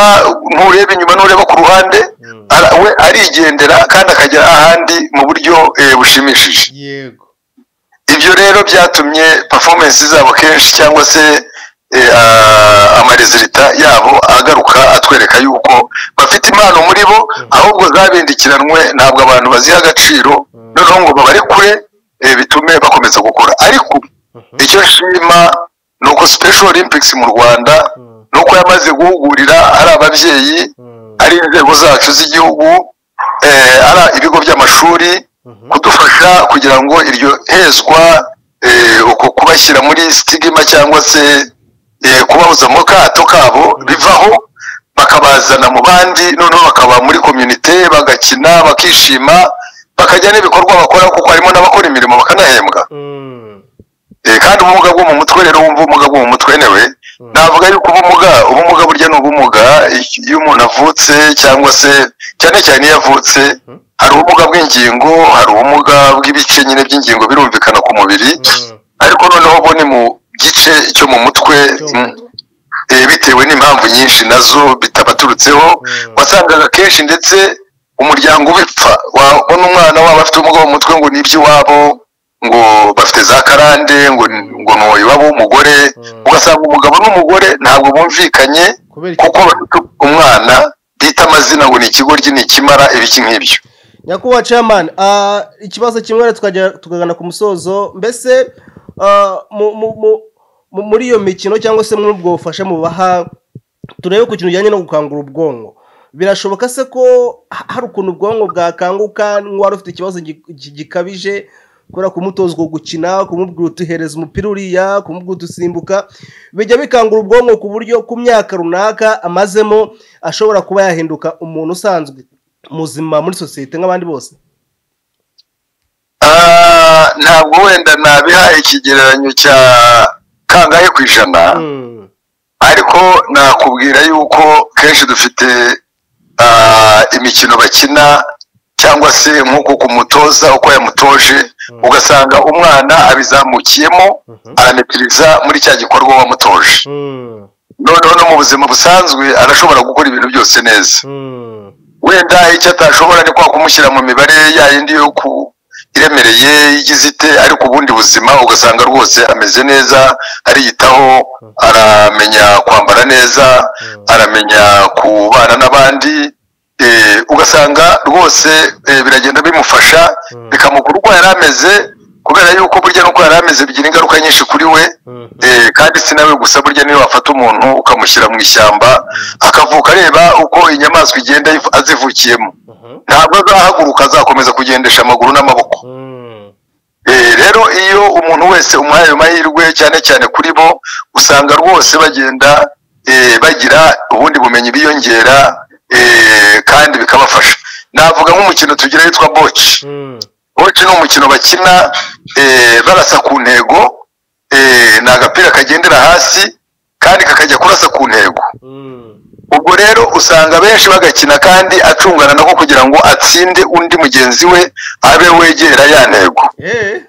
ntureba inyuma ntureba ku ruhande Mm. ara- we arigendera kandi akagera ahandi mu buryo eh, bushimishije yego ibyo rero byatumye performance zabo kenshi cyangwa se eh, ah, amarezilita yabo agaruka atwereka yuko bafite impano muri bo ahubwo zabindikiranwe ntabwo abantu baziha agaciro noneho ngo babarekure eh, bitume bakomeza gukora ariko Mhm. icyo nshima ni uko special olympics mu rwanda Mm. ni uko yamaze guhugurira ari ababyeyi Mm. ari inzego zacu z'igihugu eh, ari ibigo by'amashuri Mhm. kudufasha kugira ngo iryo hezwa eh, uko kubashyira muri sitigima cyangwa se eh, kubabuza mu kato kabo bivaho bakabazana mu bandi noneho bakaba muri komyunite bagakina bakishima bakajya n'ibikorwa bakora kuko harimo n'abakora imirimo bakanahembwa Mm. Eh, kandi ubumuga bwo mu mutwe rero wumva ubumuga bwo mu mutwe newe navuga yuko ubumuga ubumuga burya ni ubumuga i- iyo umuntu avutse cyangwa se cyane cyane iyo avutse hari ubumuga bw'ingingo hari ubumuga bw'ibice nyine by'ingingo birumvikana ku mubiri Mm. ariko noneho bo ni mu gice cyo mu mutwe mm, eh, bitewe n'impamvu nyinshi nazo bitabaturutseho Mm. wasangaga kenshi ndetse umuryango ubipfa wabona umwana waba afite ubumuga mu mutwe ngo ni iby'iwabo ngo bafite za karande ngo ngo ni iwabo w'umugore Mm. ugasanga umugabo n'umugore ntabwo bumvikanye kubera iki kuko bafite umwana bita amazina ngo ni ikigoryi ni ikimara ibiki nk'ibyo nyakubahwa chairman ah, ikibazo kimwe rero tukajya tukagana ku musozo mbese ah, mu- mu- mu- mu- muri iyo mikino cyangwa se muri ubwo bufasha mubaha turebe ku kintu kijyanye no gukangura ubwonko birashoboka se ko ha- hari ukuntu ubwonko bwakanguka nk'uwari ufite ikibazo gi- gi- gikabije kubera kumutoza uko gukina kumubwira utuhereza umupira uriya kumubwira udusimbuka bijya bikangura ubwonko ku buryo ku myaka runaka amazemo ashobora kuba yahinduka umuntu usanzwe muzima muri sosiyete nk'abandi bose Ah, ntabwo wenda nabihaye ikigereranyo cya kangahe ku ijana Mm. ariko nakubwira yuko kenshi dufite ah, imikino bakina cyangwa se nk'uko kumutoza uko yamutoje ugasanga umwana abizamukiyemo aranepiriza muri cya gikorwa wamutoje Mm. noneho no mu buzima busanzwe arashobora gukora ibintu byose neza Mm. wenda icyo atashobora ni kwa kumushyira mu mibare ya yindi yo ku iremereye igize ite ariko ubundi buzima ugasanga rwose ameze neza ariyitaho aramenya kwambara neza aramenya kubana n'abandi eh, ugasanga rwose eh, biragenda bimufasha bikamukura uko yari ameze kubera yuko burya n'uko yari ameze bigira ingaruka nyinshi kuri we Mm. Eh, kandi si nawe gusa burya niyo wafata umuntu ukamushyira mu ishyamba akavuka areba uko inyamaswa igenda yiv- azivukiyemo Mhm. ntabwo azahaguruka azakomeza kugendesha amaguru n'amaboko Mm. Eh, rero iyo umuntu wese umuhaye ayo mahirwe cyane cyane kuri bo usanga rwose bagenda eh, bagira ubundi bumenyi biyongera eh, kandi bikabafasha navuga nk'umukino tugira witwa boci Mm. boci ni umukino bakina eh, barasa ku ntego eh, ni agapira kagendera hasi kandi kakajya kurasa ku ntego Mm. ubwo rero usanga benshi bagakina kandi acungana nako kugira ngo atsinde undi mugenzi we abe wegera ya ntego Eh.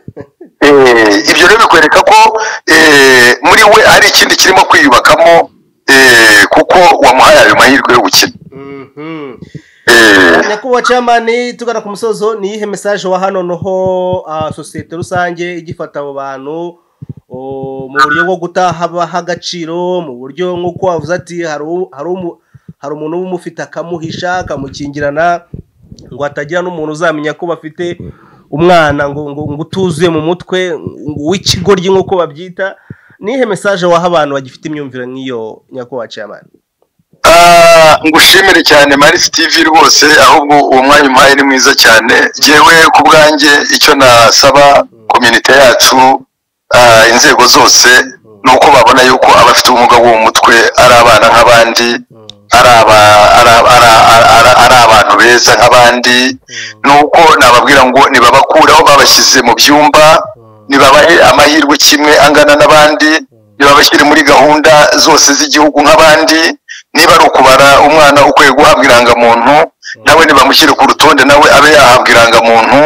Eh, ibyo rero bikwereka ko eh, muri we hari ikindi kirimo kwiyubakamo eh, kuko wamuhaye ayo mahirwe yo gukina Mhm. Eh, nyakubahwa camani tugana ku musozo ni iyihe mesaje waha noneho ah, sosiyete rusange igifata abo bantu o, mu buryo bwo gutaha agaciro mu buryo nk'uko wavuze ati hari u- hari umu- hari umuntu w'umufite akamuhisha akamukingirana ngo hatagira n'umuntu uzamenya ko bafite umwana ngo ngo ngo utuzuye mu mutwe ngo w'ikigoryi nk'uko babyita ni iyihe mesaje waha abantu bagifite imyumvire nk'iyo nyakubahwa camani Ah, ngushimire cyane marisi tivi rwose ahubwo uwo mwanya umpaye ni mwiza cyane jyewe ku bwanjye icyo nasaba komite yacu ah, inzego zose ni uko babona yuko abafite ubumuga bwo mu mutwe ari abana nk'abandi ari aba- ari- ari- ari- ari- ari abantu beza nk'abandi ni uko nababwira ngo nibabakuraho babashyize mu byumba nibabahe amahirwe kimwe angana n'abandi nibabashyire muri gahunda zose z'igihugu nk'abandi niba ari ukubara umwana ukwiye guhabwa irangamuntu nawe nibamushyire ku rutonde nawe abe yahabwa irangamuntu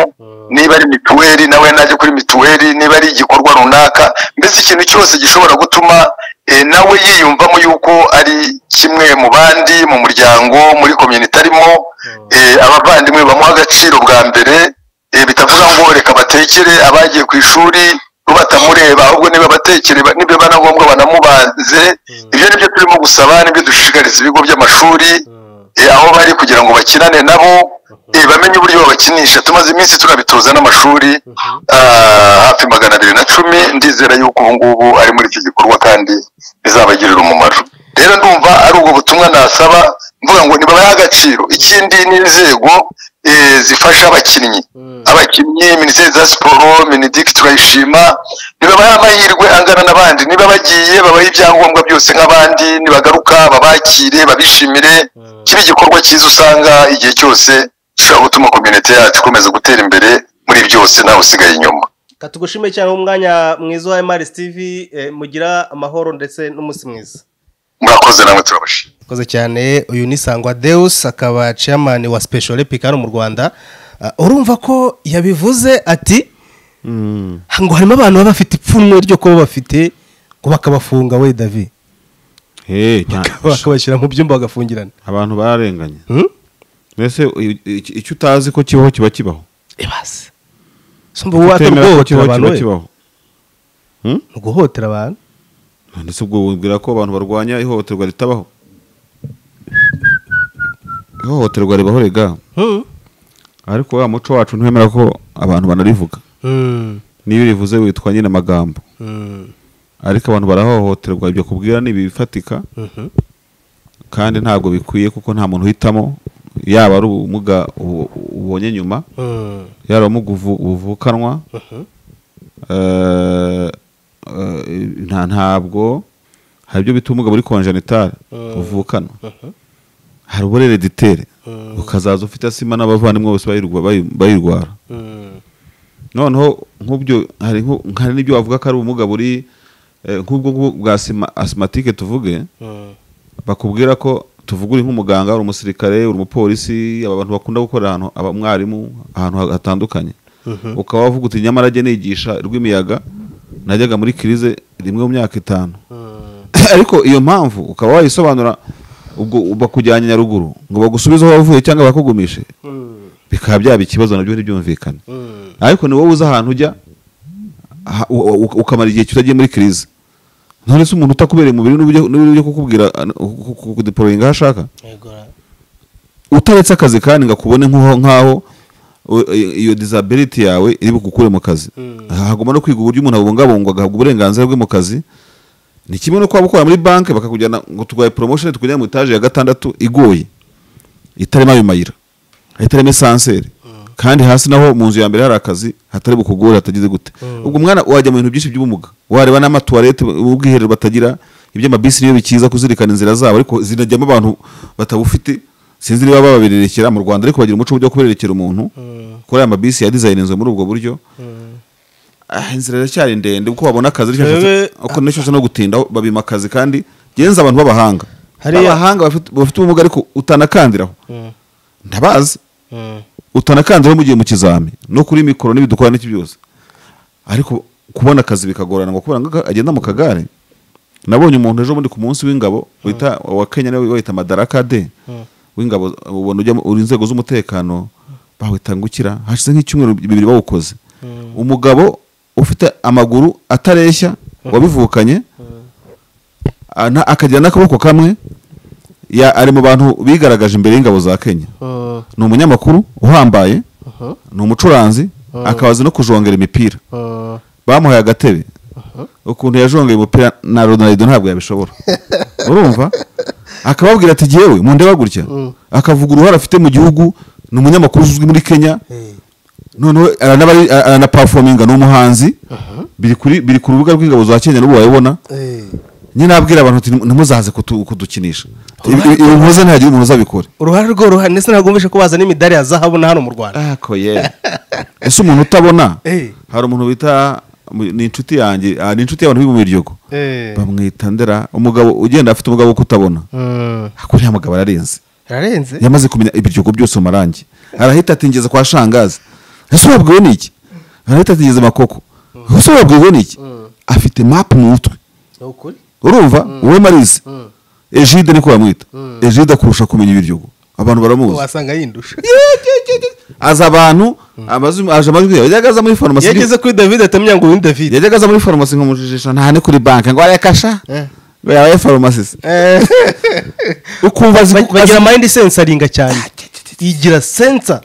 niba ari mituweli nawe najya kuri mituweli niba ari igikorwa runaka mbese ikintu cyose gishobora gutuma eh, nawe yiyumvamo yuko ari kimwe mu bandi mu muryango muri komyuniti arimo eh, abavandimwe bamuha agaciro bwa mbere eh, bitavuga ngo reka batekere abagiye ku ishuri bo batamureba ahubwo niba batekere ba- nibyo biba na ngombwa banamubaze ibyo nibyo turimo gusaba nibyo dushishikariza ibigo by'amashuri eh, aho bari kugira ngo bakinane nabo eh, bamenye uburyo babakinisha tumaze iminsi tunabitoza n'amashuri ah, hafi magana abiri na cumi ndizera yuko ubu ngubu ari muri icyo gikorwa kandi bizabagirira umumaro rero ndumva ari ubwo butumwa nasaba mvuga ngo nibabahe agaciro ikindi ni inzego eh, zifasha abakinnyi abakinnyi minisiteri za siporo minidiki turayishima nibabahe amahirwe angana n'abandi niba bagiye babahe ibyangombwa byose nk'abandi nibagaruka babakire babishimire kiba igikorwa cyiza usanga igihe cyose gishobora gutuma kominote yacu ikomeza gutera imbere muri byose nawe usigaye inyuma katugushime cyane umwanya mwiza wa MRS TV eh, mugira amahoro ndetse n'umunsi mwiza murakoze namwe turabashima koze cyane uyu ni Sangwa Deus akaba chairman wa Special Olympic hano mu Rwanda Ah, urumva ko yabivuze ati ngo harimo abantu baba bafite ipfunwe ryo kuba bafite ngo bakabafunga we David Hey, nta- bakabashyira mu byumba bagafungirana abantu bararenganye Hmm? mbese i- i- icyo utazi ko kibaho kiba kibaho ibase sumba wata Utemera ko guhohotera kibaho abantu kiba we kibaho Hmm? guhohotera abantu ndetse ubwo wibwira ko abantu barwanya ihohoterwa ritabaho ihohoterwa ribaho rega Hmm. ariko wa muco wacu ntiwemera ko abantu banarivuga Hmm. niyo urivuze witwa nyine amagambo Hmm. ariko abantu barahohoterwa ibyo kubwira ni ibifatika Mhm. kandi ntabwo bikwiye kuko nta muntu uhitamo yaba ari ubumuga ubu- ubonye nyuma Mm. yaba ubumuga uvu- buvukanwa eh, eh, nta ntabwo hari ibyo bita ubumuga buri konjenitari buvukanwa hari uburerediteri ukazaza ufite asima n'abavandimwe bose bayirwa- bayi- bayirwara Mm. noneho nk'ubyo hari nk'u- hari n'ibyo wavuga ko ari ubumuga buri eh, nk'ubwo bwo- bwa asima- asimatike tuvuge Mm. bakubwira ko tuvuga uri nk'umuganga uri umusirikare uri umupolisi aba bantu bakunda gukorera ahantu aba umwarimu ahantu ha- hatandukanye ukaba wavuga uti nyamara ajya nigisha rw'imiyaga najyaga muri kirize rimwe mu myaka itanu Mm. ariko iyo mpamvu ukaba wayisobanura ubwo bakujyanye nyaruguru ngo bagusubize aho wavuye cyangwa bakugumishe Mm. bikaba byaba ikibazo nabyo ntibyumvikane Mm. ariko ni wowe uzi ahantu ujya ha- u- u- ukamara igihe utagiye muri kirize none se umuntu utakubereye umubiri n'uburyo n'uburyo kukubwira kudeporoyinga aho ashaka Yego. utaretse akazi kandi ngo akubone nk'aho nk'aho u- i- iyo disability yawe iri bugukure mu kazi Mm. hagomba no kwiga uburyo umuntu abungabungwa agahabwa uburenganzira bwe mu kazi ni kimwe no kuba ukora muri banki bakakujyana ngo turwaye promotion tukujyana mu etaje ya gatandatu igoye itarimo ayo mayira itarimo esanseri kandi hasi naho mu nzu ya mbere hari akazi hatari bukugore hatagize gute ubwo umwana wajya mu bintu byinshi by'ubumuga wareba n'amatuwarete ubwiherero batagira iby'amabisi niyo bikiza kuzirikana inzira zabo ariko zinajyamo abantu batabufite sinzi niba bababererekera mu rwanda ariko bagira umuco wo kubererekera umuntu kuri aya mabisi yadizayininzwe muri ubwo buryo Ah, inzira iracyari ndende kuko babona akazi ariko Rebe- uko nicyo cyose no gutindaho babima akazi kandi genza abantu b'abahanga Hariya- abahanga bafite bafite ubumuga ariko utanakandiraho Mm. ndabazi Mm. utanakandiraho mu gihe mu kizami no kuri mikoro n'ibidukora n'iki byose ariko kubona akazi bikagorana ngo kubera ngo agenda mu kagare nabonye umuntu ejo bundi ku munsi w'ingabo wita wa Kenya niwe wita Madaraka de w'ingabo ubona ujya mu- uri inzego z'umutekano bawita ngukira hashize nk'icyumweru bibiri bawukoze umugabo ufite amaguru atareshya wabivukanye ana- akagira n'akaboko kamwe ya- ari mu bantu bigaragaje imbere y'ingabo za Kenya Mm. ni umunyamakuru uhambaye Mhm. ni umucuranzi akabaza no kujongera imipira Mm. bamuhaye agatebe ukuntu yajongeye umupira na ronaldo ntabwo yabishobora urumva akababwira ati jyewe mundeba gutya akavuga uruhare afite mu gihugu ni umunyamakuru uzwi muri kenya Hey. noneho aranabari- aranapafominga ni umuhanzi biri kuri- biri ku rubuga rw'ingabo za kenya n'ubu wayibona Hey. nyine abwira abantu ati ntimuzaze kutu- kudukinisha ibi muze ntihagira umuntu uzabikora uruhare rwo ruhari ndetse ntabwo wumvishe ko bazana imidari ya zahabu na hano mu rwanda ako ye ese umuntu utabona Eh. hari umuntu bita ni inshuti yanjye ah, ni inshuti y'abantu biga mu biryogo Eh. bamwita ndera umugabo ugenda afite umugabo wo kutabona Mm. kuri uriya mugabo ararenze Yararenze? yamaze kumenya ibiryogo byose mu marangi arahita ati ngeze kwa shangazi ese wabwiwe n'iki arahita ati ngeze makoko ese wabwiwe n'iki afite mapu mu mutwe Ni ukuri? urumva wowe marize ejide niko bamwita Mm. ejide akurusha kumenya ibiryogo abantu baramuzi wasanga yindusha aza abantu amazu- aje amajwi yawe yajyaga aza muri farumasi yageze kuri david atamenya ngo uyu ni david yajyaga aza muri farumasi nkamujijisha nta ni kuri banki ngo arekasha Eh. ngo yabaye farumasi Eh. ukumva azi- Ba- bagira mind sensoringa cyane igira sensa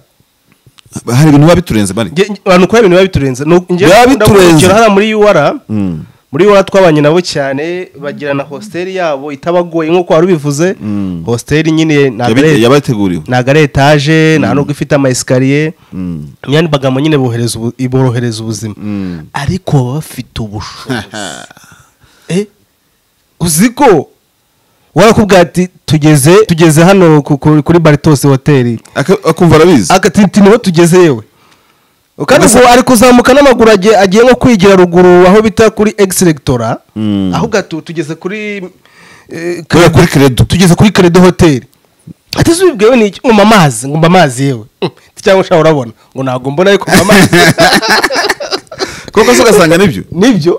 hari ibintu biba biturenze bari Nge- nge- abantu kubera ibintu biba biturenze Ni uku- nge- Biba ndakunda biturenze. kugira hariya muri UR Mm. muri UR twabanye nabo cyane bagira na hostel yabo itabagoye nk'uko wari ubivuze Mm. hostel nyine ntabwo Yabi- ari yabateguriwe ni aga etaje nta nubwo ifite ama esikariye Mm. imyanya bagamo nyine bohereza ubu- iborohereza ubuzima Mm. ariko baba bafite ubushobozi Eh, uzi ko warakubwira ati tugeze tugeze hano ku- ku- kuri baritos hoteli Aka- akumva arabizi agatiti niho tugeze yewe kandi ubwo ari kuzamuka n'amaguru agiye agiye nko kwigira ruguru aho bita kuri egiseregitora Mm. aho gato tugeze kuri eh, Kubera kuri Credo. tugeze kuri keredo hoteli ati se ubibwiwe ni iki ngomba amazi ngomba amazi yewe Mm, cyangwa ushaka urabona ngo ntabwo mbona ariko ngomba amazi kuko se ugasanga nibyo nibyo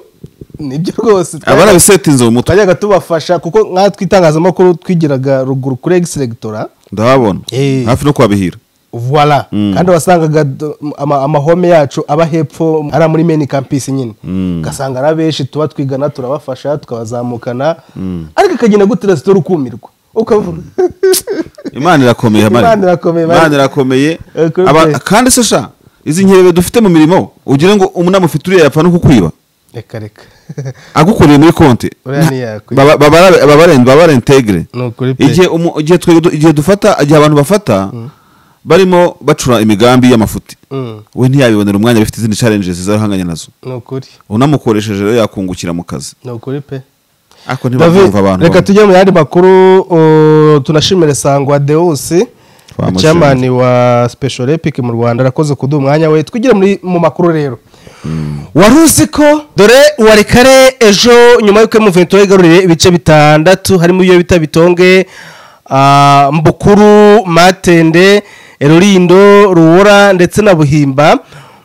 nibyo rwose aba arabisetinze mu mutwe twajyaga tubafasha kuko nkatwe itangazamakuru twigiraga ruguru kuri egiseregitora ndahabona Eh. hafi no kwabihira voila Mm. kandi wasangaga d- ama- amahome yacu aba hepfo ari muri meni kampisi nyine ugasanga ari abenshi tuba twigana turabafasha tukabazamukana ariko akagenda gute resitora ukumirwa ukavuga imana irakomeye Mari. Imana irakomeye, Mari. imana irakomeye Eh, kuri Aba- pe. kandi se sha izi nkerebe dufite mu mirimo ugira ngo umunama ufite uriya yapfa no kukwiba reka reka agukoreye muri konti Uriya ni yakwi. baba baba- baba- baba rentegire Ni ukuri pe. igihe umu- igihe twe- igihe dufata igihe abantu bafata barimo bacura imigambi y'amafuti Mm, we ntiyabibonera umwanya bifite izindi challenges zarahanganye nazo ni ukuri unamukoresheje rero yakungukira mu kazi ni ukuri pe ariko ntibabyumva abantu reka bamwe. tujye mu yandi makuru uh, tunashimire sangwa deus Twamushimye. chamani wa special epic mu rwanda arakoze kuduha umwanya we twigire muri mu makuru rero wari uzi ko dore wari kare ejo nyuma y'uko muvento igaruriye ibice bitandatu harimo iyo bita bitonge ah, mbukuru matende rurindo ruwora ndetse na buhimba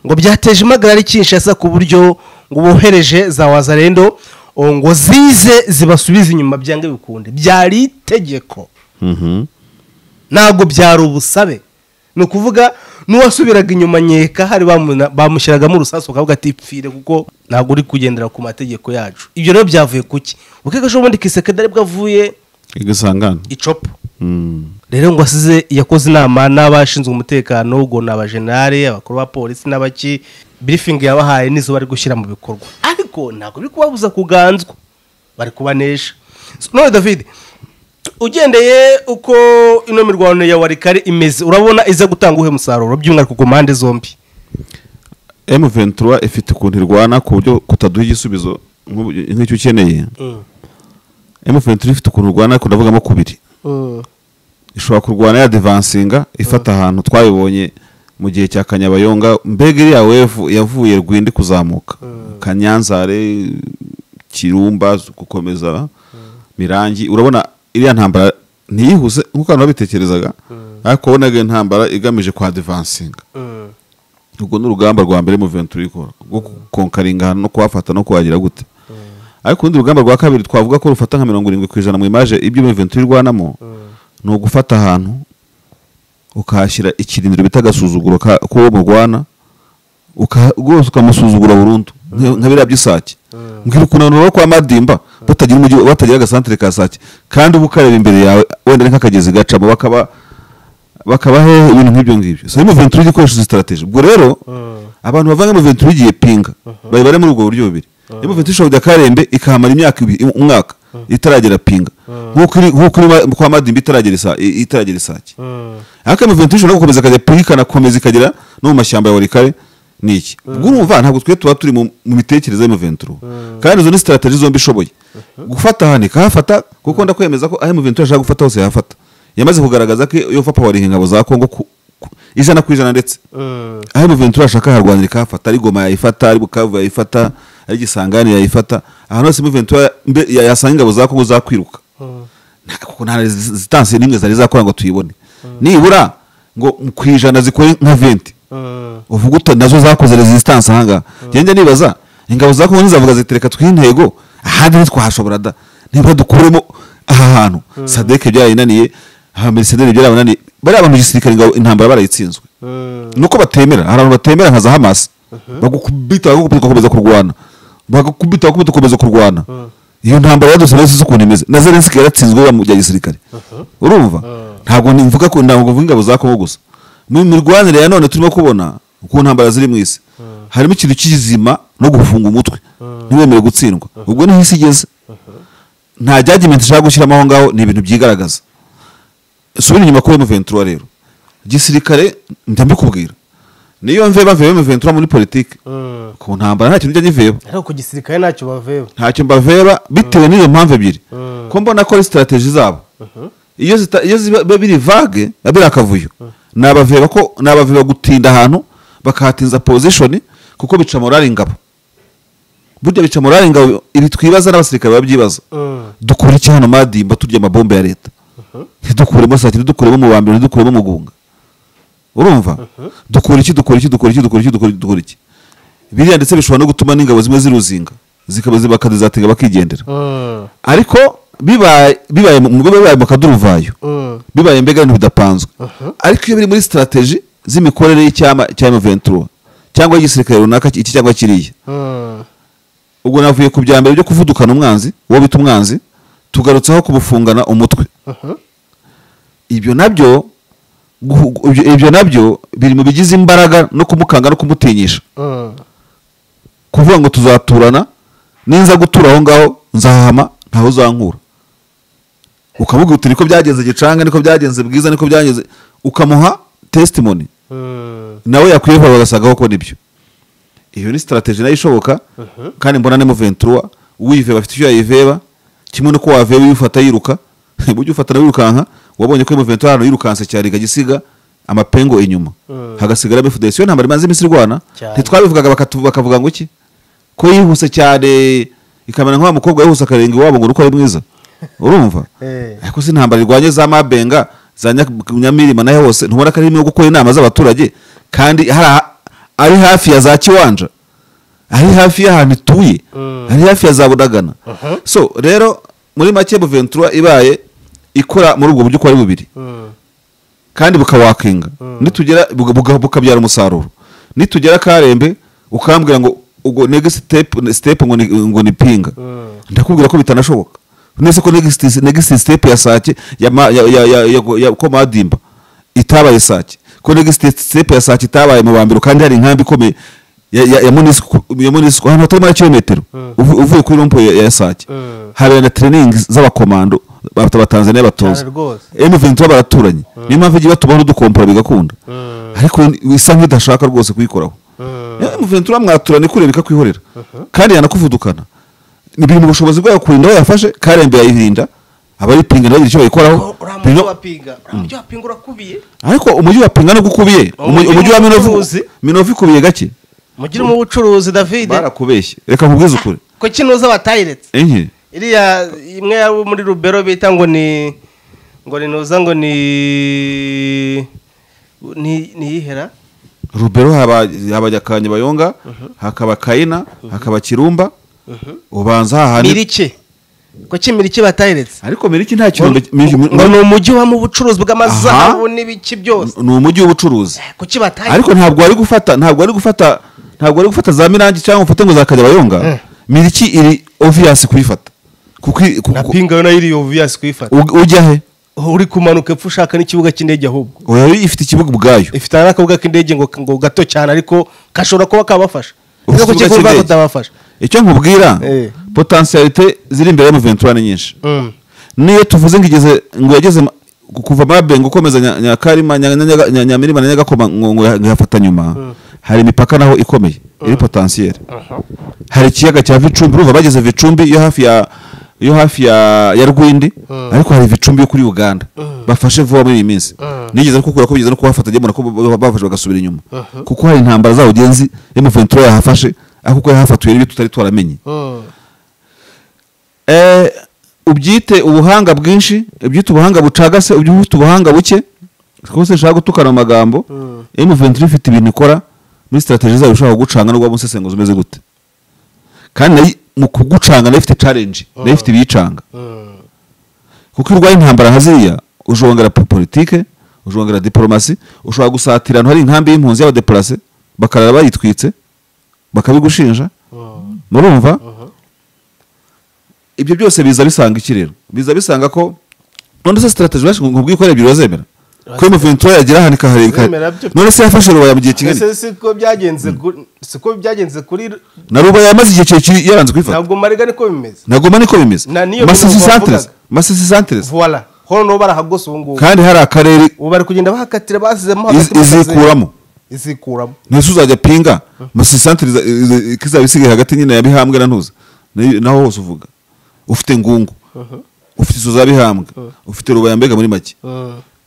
ngo byateje impagarara kinshasa ku buryo ngo bohereje za wazarendo oh, ngo zize zibasubize inyuma byange bikunde byari itegeko Mhm. ntabwo byari ubusabe ni ukuvuga n'uwasubiraga inyuma nkeka hari bamuna- bamushyiragamo urusasu bakavuga ati pfire kuko ntabwo uri kugendera ku mategeko yacu ibyo rero byavuye ku ki ukeka ejo bundi kisekendari bwo avuye igasangana icopo Mm. rero ngo asize yakoze inama n'abashinzwe umutekano ubwo ni abajenari abakuru ba polisi n'abaki birifingi yabahaye n'izo bari gushyira mu bikorwa ariko ntabwo biri kubabuza kuganzwa bari kubanesha So, none david ugendeye uko ino mirwano ya warikare imeze urabona iza gutanga uhe musaruro by'umwihariko ku mpande zombi M23 ifite ukuntu irwana ku buryo kutaduha igisubizo nk'ubu- nk'icyo ukeneye M23 ifite ukuntu irwana ariko ndavugamo kubiri ishobora kurwana yadevansinga ifata ahantu twabibonye mu gihe cya kanyabayonga mbega iriya wevu yavuye rwindi kuzamuka kanyanzare kirumba gukomeza mirangi urabona iriya ntambara ntiyihuse nk'uko abantu babitekerezaga ariko wabonaga iyo ntambara igamije kwa devansinga ubwo ni urugamba rwa mbere muvento rikora rwo kukonkaringa ahantu no kuhafata no kuhagira gute ariko urundi rugamba rwa kabiri twavuga ko rufata nka mirongo irindwi ku ijana mu imaje ibyo muvento irwanamo ni ugufata ahantu ukahashyira ikirindiro bita agasuzuguro ka- k'uwo murwana uka- rwose ukamusuzugura burundu nka- nka biriya by'isake mbwira ukuntu rero kwa madimba batagira umujyi batagira agasantere ka sake kandi uba ukareba imbere yawe wenda ni nk'akagezi gacamo bakaba bakaba he ibintu nk'ibyo ngibyo so mu venture igikoresho sitarateje ubwo rero abantu bavanga mu venture igiye pinga bari bari muri ubwo buryo bubiri iyo mu venture ishobora kujya karembe ikahamara imyaka ibiri umwaka itaragera pinga nk'uko iri- nk'uko iri ma- kwa madimba itaragera isa- i- itaragera isake ariko mu venture ishobora no gukomeza ikajya pinga ikanakomeza ikagera no mu mashyamba ya warikare ni iki ubwo urumva ntabwo twe tuba turi mu mu mitekerereze ya venture kandi izo ni sitarateji zombi ishoboye gufata ahantu ikahafata kuko ndakwemeza ko aho mu venture ashaka gufata hose yahafata yamaze kugaragaza ko iyo fapa wariha ingabo za kongo ku- ku- ijana ku ijana ndetse aho muventura ashaka harwanira ikahafata ari goma yayifata ari bukavu yayifata ari gisangani yayifata ahantu hose muventura mbe- ya- yasanga ingabo za kongo zakwiruka Nta- kuko nta zi- zitansiyo n'imwe zari zakora ngo tuyibone nibura ngo mu- ku ijana zikore nka venti uvuga uta nazo zakoze resistance ahangaha ngenda nibaza ingabo za kongo nizavuga zitereka tw'intego ahandi ntitwahashobora da nibura dukuremo aha hantu sadeke byarayinaniye hamisederi byarabananiye bariya bantu igisirikare ingabo intambara barayitsinzwe nuko batemera hari abantu batemera nka za hamasi bagukubita bagukubita ugakomeza kurwana bagakubita bagukubita ugakomeza kurwana iyo ntambara yadusaba yose ukuntu imeze na zelenski yaratsinzwe biba mu bya gisirikare urumva ntabwo nimvuga ko ntabwo mvuga ingabo za kongo gusa mu mirwanire ya none turimo kubona uko ntambara ziri mu isi harimo ikintu kizima no gufunga umutwe ntiwemere gutsindwa ubwo niho isi igeze nta jyagimenti ishaka gushyiramo aho ngaho ni ibintu byigaragaza subira inyuma kuri M23 rero gisirikare njya mbikubwira niyo mve bavuye M23 muri politiki ku ntambara nta kintu njya nyiveba ariko ku gisirikare ntacyo bavewe ntacyo mbaveba bitewe n'iyo mpamvu ebyiri ko mbona ko ari sitarateji zabo iyo zita- iyo ziba biri vage biba biri akavuyo ni abaveba ko ni abaveba gutinda ahantu bakahatinza pozishoni kuko bica morali ingabo burya bica morali ingabo ibi twibaza n'abasirikare babyibaza dukure iki hano madimba turya amabombe ya leta ntidukuremo sake ntidukuremo umubambiro ntidukuremo umugunga urumva dukura iki dukura iki dukura iki dukura iki dukura iki dukura iki biriya ndetse bishobora no gutuma n'ingabo zimwe ziruzinga zikaba zibakazatinga bakigendera ariko bibaye bibaye mu bibaye mu kaduruvayo bibaye mbega ibintu bidapanzwe ariko iyo biri muri sitarateji z'imikorere y'icyama cya M23 cyangwa igisirikare runaka iki cyangwa kiriya ubwo navuye ku bya mbere byo kuvudukana umwanzi uwo bita umwanzi tugarutseho kumufungana umutwe ibyo nabyo guhu- ibyo ibyo nabyo biri mu bigize imbaraga no kumukanga no kumutinyisha kuvuga ngo tuzaturana ninza gutura aho ngaho nzahama ntawe uzankura ukamubwira uti niko byagenze gicanga niko byagenze bwiza niko byagenze ukamuha testimony nawe yakwiyeho bagasagaho ko nibyo iyo ni sitarategi nayo ishoboka kandi mbona ni muventura uwive bafite icyo yayiveba kimwe n'uko waveba uyifata yiruka ujya ufata nawe wirukanka wabonye ko muventura hano yirukanse cyane ikagisiga amapengo inyuma hagasigara mfudesi yo ntabwo imaze iminsi irwana Cyane. ntitwabivugaga bakatu- bakavuga ngo iki ko yihuse cyane ikamera nk'wa mukobwa yihuse akarenge iwabo ngo ni uko ari mwiza urumva Eh. ariko si intambara irwanye za mabenga za Nya- nyamirima n'aho hose ntubona ko ari irimo gukora inama z'abaturage kandi hari aha- ari hafi ya za kiwanja ari hafi y'ahantu ituye ari hafi ya za budagana so rero muri make buventura ibaye ikora muri ubwo buryo uko ari bubiri kandi bukawakinga nitugera buga- buga- bukabyara umusaruro nitugera karembe ukambwira ngo ubwo next step step ngo ni, ngo ni pinga ndakubwira ko bitanashoboka nese ko next next step ya sake ya ma- ya ya, ya, ya, ya komadimba itabaye sake ko next step ya sake itabaye mu bambiro kandi hari inkambi ikomeye ya ya, ya munisiko ya munisiko hano hatari muri kilometero uvu- uvuye kuri rompo ya, ya sake Mm. habera na training z'abakomando abatanzaniya batoza Cyane rwose. M23 baraturanye niyo mpamvu igihe batubaho n'udukompora bigakunda ariko isa nk'idashaka rwose kuyikoraho M23 mwaturana ikureba ikakwihorera kandi yanakuvudukana ni biri mu bushobozi bwayo kurinda we yafashe karembe yayirinda abari pinga nabo icyo bayikoraho uriya Bino- mujyi wa pinga uriya mujyi wa pinga urakubiye ariko umujyi wa pinga nubwo ukubiye Umujyi umu- umujyi wa Minova w'ubucuruzi. Minova ikubiye gake mugiremo ubucuruzi david barakubeshye reka nkubwize ukuri ko kinuza batayiretse enye iriya imwe yabo muri rubero bita ngo ni ngo ni nuza ngo ni ni niyihera rubero haba haba Nyakanya bayonga hakaba kayina hakaba kirumba ubanza hahandi mirike ko kimirike batayiretse ariko miriki nta kirombe ngo ni umujyi waba ubucuruzi bw'amazahabu Aha. n'ibiki byose ni umujyi w'ubucuruzi ko kibatayiretse ariko ntabwo wari gufata ntabwo wari gufata ntabwo wari gufata za mirangi cyangwa ufate ngo za kajyabayonga miriki iri obvious kuyifata kuko i- ku- na ku- pinga yo nayo iri obvious kuyifata u- ujya he uri kumanuka epfo ushaka n'ikibuga cy'indege ahubwo yari ifite ikibugo ubwayo ifite n'akabuga k'indege ngo ngo gato cyane ariko gashobora kuba kabafasha Ufite kuko ikibuga kigurwa cy'indege. kutabafasha icyo nkubwira Eh. potensiyalite ziri imbere ya Juventus ni nyinshi Mm. niyo tuvuze ngo igeze ngo yageze ma- ku- kuva mabenga ukomeza Nya- nyakarima Nya- Nya- Nya- Nya- nyamirima na nyagakoma ngo ngo yafata nyuma hari imipaka naho ikomeye iri potensiyeri hari ikiyaga cya vicumbi urumva bageze vicumbi yo hafi ya yo hafi ya ya rwindi ariko hari vicumbi yo kuri uganda bafashe vuba muri iyi minsi nigeze no kukura ko bigeze no kuhafata njye mbona ko ba- bafashe bagasubira inyuma kuko hari intambara zawo genzi emuventura yahafashe ariko kuko yahafatuye n'ibyo tutari twaramenye Mm. Eh, ubyite ubuhanga bwinshi ubyite ubuhanga bucagase ubyite ubuhanga buke rwose nshaka gutukana mu magambo M23 ifite ibintu ikora muri strategy zayo ushaka gucanga no waba umusesenguzi umeze gute kandi nayo- mu kugucanga nayo ifite challenge nayo ifite ibiyicanga Mm. kuko iyo urwaye intambara nka ziriya ujongera po- politike ujongera diporomasi ushobora gusatira ahantu hari inkambi y'impunzi y'abadeporase bakarara bayitwitse bakabigushinja murumva ibyo byose biza bisanga iki rero biza bisanga ko none se sitarateji bashinzwe nkubwiye ko ari ebyiri bazemera ko emuventura yagira ahantu ikahareba Bazemera byo. ikahareba none se yafashe rubaya mu gihe kingana ese siko byagenze ku- siko byagenze kuri na rubaya yamaze igihe kirekire yaranze kuyifata ntabwo mariga niko bimeze ntabwo mba niko bimeze Na niyo masisi bihugu santeresi wavugaga. masisi santeresi voila hano niho barahagose ubu ngubu kandi hari akarere ubu bari kugenda bahakatira basizemo iz- hagati bakase- izikuramo izikuramo ntese uzajya pinga masisantire kizaba isigaye hagati nyine ya bihambwe na ntuza Ni- naho hose uvuga ufite ngungu ufite izo za bihambwe ufite rubaya mbega muri make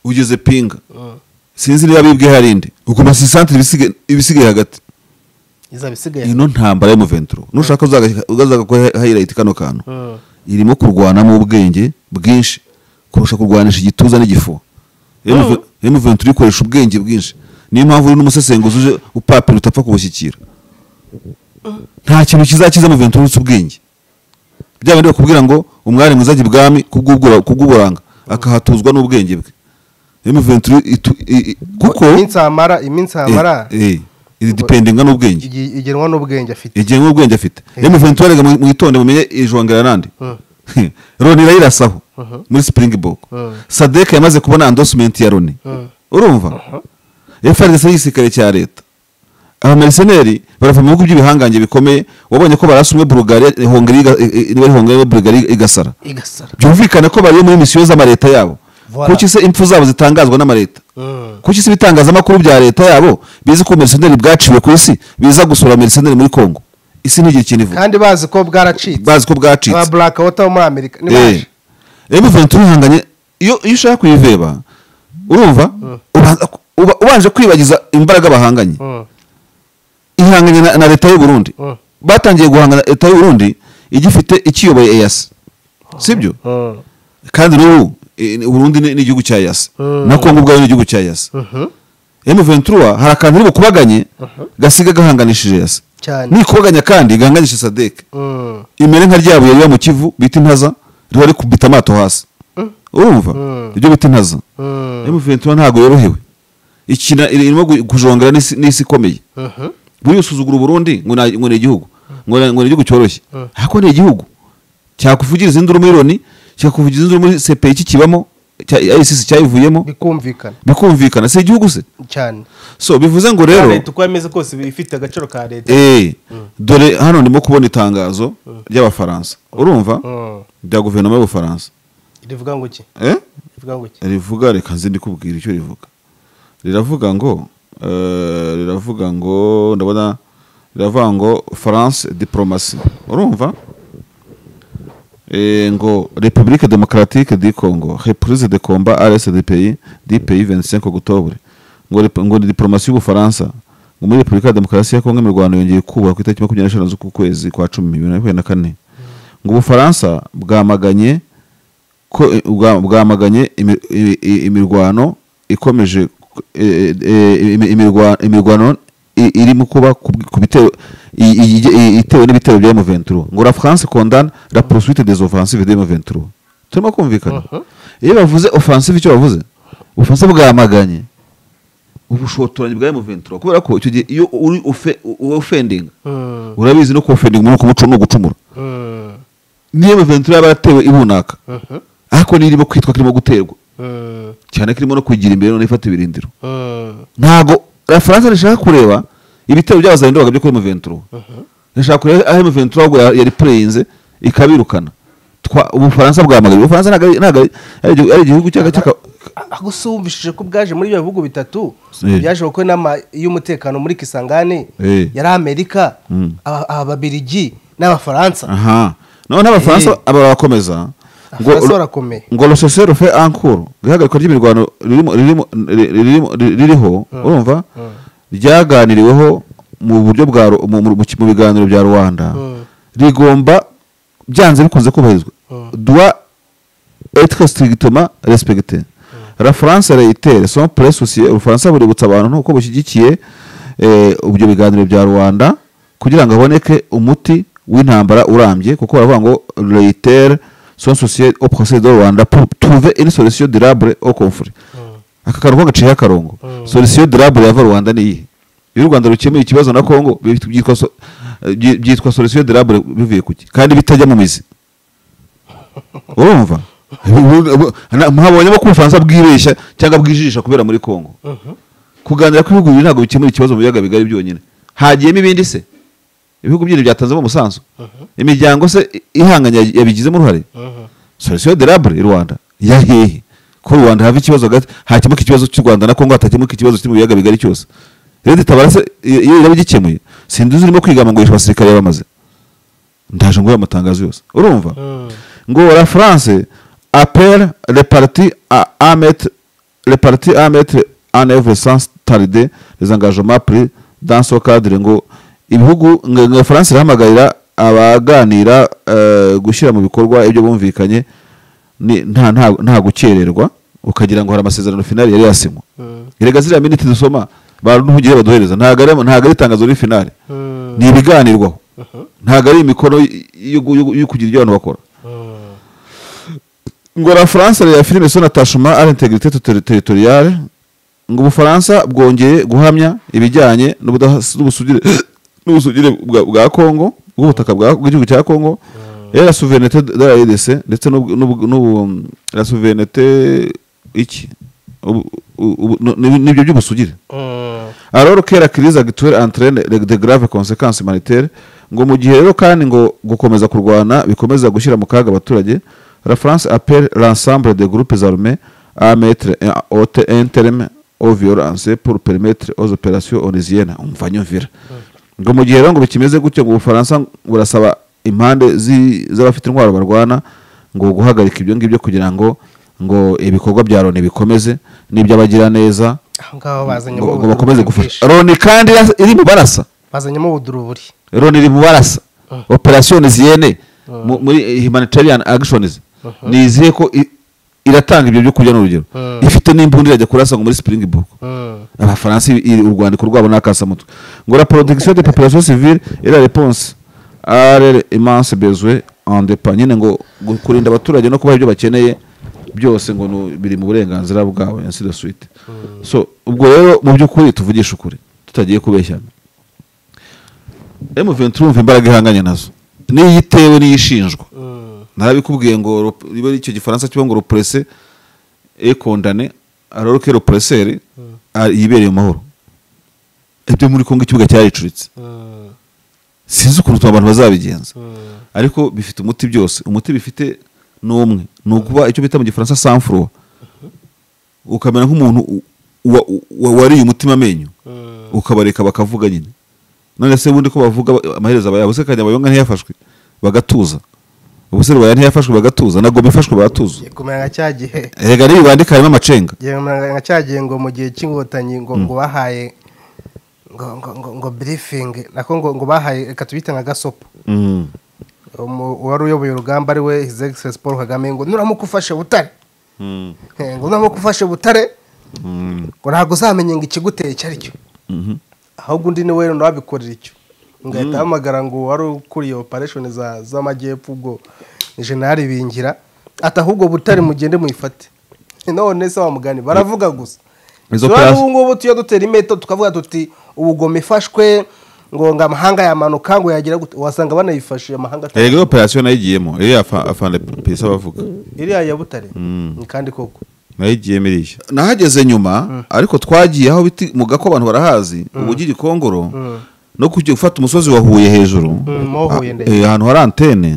ugeze pinga sinzi niba bibwe hari indi ubwo masisantire ibisigaye hagati izaba isigaye ino ntambara y'umuventuro nushaka uzaga- uzaga ko hayirayiti kano kantu irimo kurwanamo ubwenge bwinshi kurusha kurwanisha igituza n'igifu emuventuro ikoresha ubwenge bwinshi niyo mpamvu uri n'umusesenguzi uje upapira utapfa kubushyikira nta kintu kizakiza muventuro uretse ubwenge bya bindi bakubwira ngo umwari mwiza ajya ibwami kubw'ubwura- kubw'uburanga akahatuzwa n'ubwenge bwe emuventuro kuko iminsi amara iminsi amara Eh, eh, iri dipendinga n'ubwenge igi- igenwa n'ubwenge afite igihe nk'ubwenge afite M23 rega mu- mwitonde mumenye ijongera nande Loni irayirasaho muri Springbok Sadek yamaze kubona endorsement ya Loni urumva FRDC y'igisirikare cya leta abamariseneri barava mu bihugu by'ibihangange bikomeye wabonye ko barasa umwe bulugariya hongiriya iga- i- i- niba ari hongiriya bulugariya igasara igasara byumvikane ko bari muri misiyo z'amareta yabo Voilà. kuki se impfu zabo zitangazwa n'amareta kuki se ibitangazamakuru bya leta yabo bizi ko meriseneri bwaciwe ku isi biza gusura meriseneri muri kongo isi ntigire ikintu ivuga kandi bazi ko bwaracitse bazi ko bwacitse ba black water wo muri amerika ni baje. Eh. rero muvuntu urihanganye iyo iyo ushaka kuyiveba urumva ubanza ku- uba- ubanje kwibagiza imbaraga bahanganye Mm. ihanganye na, na leta y'u Burundi Mm. batangiye guhangana leta y'u Burundi igifite ikiyoboye EAC sibyo Mm. kandi n'ubu eh, u Burundi ni ni igihugu cya EAC Mm. na Kongo ubwayo ni igihugu cya EAC Mhm. M23 hari akantu iri bukubaganye gasiga gahanganishije EAC cyane nikubaganya kandi gahanganisha Sadek Mm. imere nka rya buye riba mu kivu bita intaza riba rikubita amato hasi urumva Mm. ibyo bita intaza Mm. emuventura ntabwo yorohewe ikina iri- irimo gu- kujongera n'isi n'isi ikomeye Mhm. buriya usuzugura uburundi ngo na- ngo ni igihugu ngo na- ngo ni igihugu cyoroshye ariko ni igihugu cyakuvugiriza induru muri loni cyakuvugiriza induru muri sepeyi kikibamo cya ayisisi cyayivuyemo bikumvikana bikumvikana si igihugu se cyane so bivuze ngo Ya rero leta uko yameze kose iba ifite agaciro ka leta Eh, dore hano ndimo kubona itangazo ry'abafaransa urumva Mm. rya guverinoma y'ubufaransa rivuga ngo iki eh? rivuga ngo iki rivuga reka nzi ndikubwira icyo rivuga riravuga ngo eh, riravuga ngo ndabona riravuga ngo france diplomasi urumva Eh, ngo république démocratique du congo reprise de combat à l'est du pays du pays 25 octobre ngo rep- ngo ni diplomasi y'ubufaransa ngo muri repubulika ya demokarasi ya kongo imirwano yongeye kubakwa ku itariki makumyabiri n'eshanu z'ukwezi kwa cumi bibiri na makumyabiri na kane ngo ubufaransa bwamaganye ko eh, bwa- bwamaganye imi- i- i- imirwano ikomeje eh, eh, imi- imirwa- imirwano i- iri mu kuba ku bi- ku bitero i- i- i- itewe n'ibitero bya M23 ngo la France condamne la poursuite des offensives de M23 turimo kumvikana iyo bavuze offensive icyo bavuze offensive bwamaganye ubushotoranyi bwa M23 kubera ko icyo gihe iyo uri ofe- u- offending Mm. urabizi no ku offending muri kumucu no gucumura Mm. niyo M23 yaba yaratewe ibunaka Mhm. ariko nirimo kwitwa kirimo guterwa Mm. cyane ko irimo no kugira imbere none ifata ibirindiro Mm. ntago referanse rishaka kureba ibitero by'abazayindobaga byo kuri muventuro rishaka kureba aho muventuro ahubwo ya- yari pureyinze ikabirukana Twa- ubufaransa bwamaganye ubufaransa ntabwo ari- ntabwo ari- ari igihugu- ari igihugu cyangwa cyaka- Ah, gusa wumvishije ko bwaje muri ibyo bihugu bitatu Eh. byaje kuko inama y'umutekano muri kisangane Eh. yari amerika Mm. aba- ababirigi n'abafaransa aha noneho abafaransa Eh. aba barakomeza Abafaransa barakomeye. ngo rosese rufe ankuru ihagarikwa ry'imirwano ririmo- ririmo- ri- ririmo- ri- ririho urumva ryaganiriweho mu buryo bwa ru- mu- mu mu- mu biganiro bya rwanda Mm. rigomba byanze bikunze kubahirizwa doit être strictement respecté la france reitere son press soucier ubufaransa buributsa abantu nuko bushyigikiye eh, ibyo biganiro bya rwanda kugira ngo haboneke umuti w'intambara urambye kuko baravuga ngo reitere son soucier au procès de rwanda pour trouver une solution durable au conflit aka karongo gaciyeho akarongo solution durable yava rwanda ni iyihe iyo u rwanda rukemuye ikibazo na kongo byitwa so- eh, byi- byitwa solution durable bivuye kuki kandi bitajya mu mizi urumva muhabonyemo ko ubufaransa bwibeshya cyangwa bwijijisha kubera muri kongo kuganira kw'ibihugu bibiri ntabwo bikemura ikibazo mu biyaga bigari byonyine hagiyemo ibindi se ibihugu byindi byatanzemo umusanzu imiryango se i- ihanganye yabi- yabigizemo uruhare solution de labre i rwanda ya hehe ko rwanda hava ikibazo hagati hakemuka ikibazo cy'u rwanda na kongo hatakemuka ikibazo kiri mu biyaga bigari cyose rero itabara se iyo iyo iraba igikemuye sinduzi urimo kwigamba ngo yishe abasirikare bamaze ndaje ngo amatangazo yose urumva ngo la france appelle les partis à, à mettre les partis à mettre en œuvre sans tarder les engagements pris dans ce cadre ngo ibihugu ngo ngo france irahamagarira abaganira eh, gushyira mu bikorwa ibyo bumvikanye ni- nta nta nta gukererwa ukagira ngo hari amasezerano finali yari yasinywa erega ziriya miniti dusoma baruhugire baduhereza ntabwo ari ntabwo ari itangazo muri finali ni ibiganirwaho ntabwo ari imikoro y- yo yo- yo kugira ibyo abantu bakora ngo la france la filime son attachement à l'intégrité ter- territoriale ngo ubufaransa bwongeye guhamya ibijyanye n'ubudas- n'ubusugire n'ubusugire bwa, bwa congo bw'ubutaka bwa- bw'igihugu cya congo et la souveraineté de la edc ndetse n'ubu- n'ubu- n'ubu- la souveraineté iki ubu- ubu- no- ni- nibyo by'ubusugire Mm. alors que la crise actuelle entraîne de graves conséquences humanitaires ngo mu gihe rero kandi ngo gukomeza kurwana bikomeza gushyira mu kaga abaturage la france appelle l'ensemble des groupes armés à mettre un, haute- un terme aux violences pour permettre aux opérations onusiennes umva nyumvira ngo mu gihe rero ngo bikimeze gutyo ngo ubufaransa burasaba impande zi- z'abafite intwaro barwana ngo guhagarika ibyo ngibyo kugira ngo ngo ibikorwa bya loni bikomeze n'iby'abagiraneza aho ngaho bazanye ngo ngo bakomeze bwinshi. gufasha loni kandi ya- iri mu barasa bazanyemo ubuduruburi loni iri mu barasa operasiyoni ziyene mu- muri humanitarian actions ni izihe ko i- iratanga ibyo byo kurya n'urugero Mm. ifite n'imbunda irajya kurasa ngo muri springbok Mm. abafaransa i- i- urwandiko rwabo ni akasamutwe ngo la protection de population civile et la réponse à leur immense besoin en dépend nyine ngo gu- kurinda abaturage no kubaha ibyo bakeneye byose ngo ni- biri mu burenganzira bwabo ainsi de suite so ubwo rero mu by'ukuri tuvugisha ukuri tutagiye kubeshyana M23 umva imbaraga ihanganye nazo niyo itewe niyo ishinjwa narabikubwiye ngo rop- ribe icyo gifaransa kiba ngo represse et condamné alors que represseur a- yibereye mu mahoro ibyo muri Kongo ikibuga cyaricuritse Mm. sinzi ukuntu abantu bazabigenza Mm. ariko bifite umuti byose umuti bifite ni umwe ni ukuba icyo bita mu gifaransa sanfuro ukamera nk'umuntu u- wa- wa- wariye umutima amenyo Mm. ukabareka bakavuga nyine none se ubundi ko bavuga ba- amaherezo abaya ubuse kanyabayonga ntiyafashwe bagatuza ubuse rubaya ntiyafashwe bagatuza na goma ifashwe baratuza kumera nka cya gihe erega niyo bandika harimo amacenga kumera nka cya gihe ngo mu gihe cy'inkotanyi ngo ngo bahaye ngo ngo ngo ngo birifingi nako ngo ngo bahaye reka tubite nka gasopo Mm. Umu- uwari uyoboye urugamba ari we his excellence paul kagame ngo nuramutse ufashe butare Mm. Eh, ngo nuramutse ufashe butare ngo ntabwo uzamenya ngo ikiguteye icyo ari cyo Mhm. ahubwo undi niwe ntabikorera icyo ngahita ahamagara ngo wari ukuriye operesheni za- z'amajyepfo ubwo ni jenali bingira ati ahubwo butare mugende muyifate none se wa mugani baravuga gusa Izo turabona operasi- ubu ngubu tujya dutera imeto tukavuga tuti ubugome ifashwe ngo ngo amahanga yamanuka ngo yagira gute wasanga banayifashe amahanga atari- erega iyo operasiyo nayo igiyemo iriya afa- afande pesa bavuga iriya ya butare ni kandi koko nayo igiyemo iriya nahageze nyuma ariko twagiye aho biti mu gako abantu barahazi ubugi gikongoro no kujya gufata umusozi wa huye hejuru Mm, mo Huye Ah, ndetse. eh, ahantu hari antene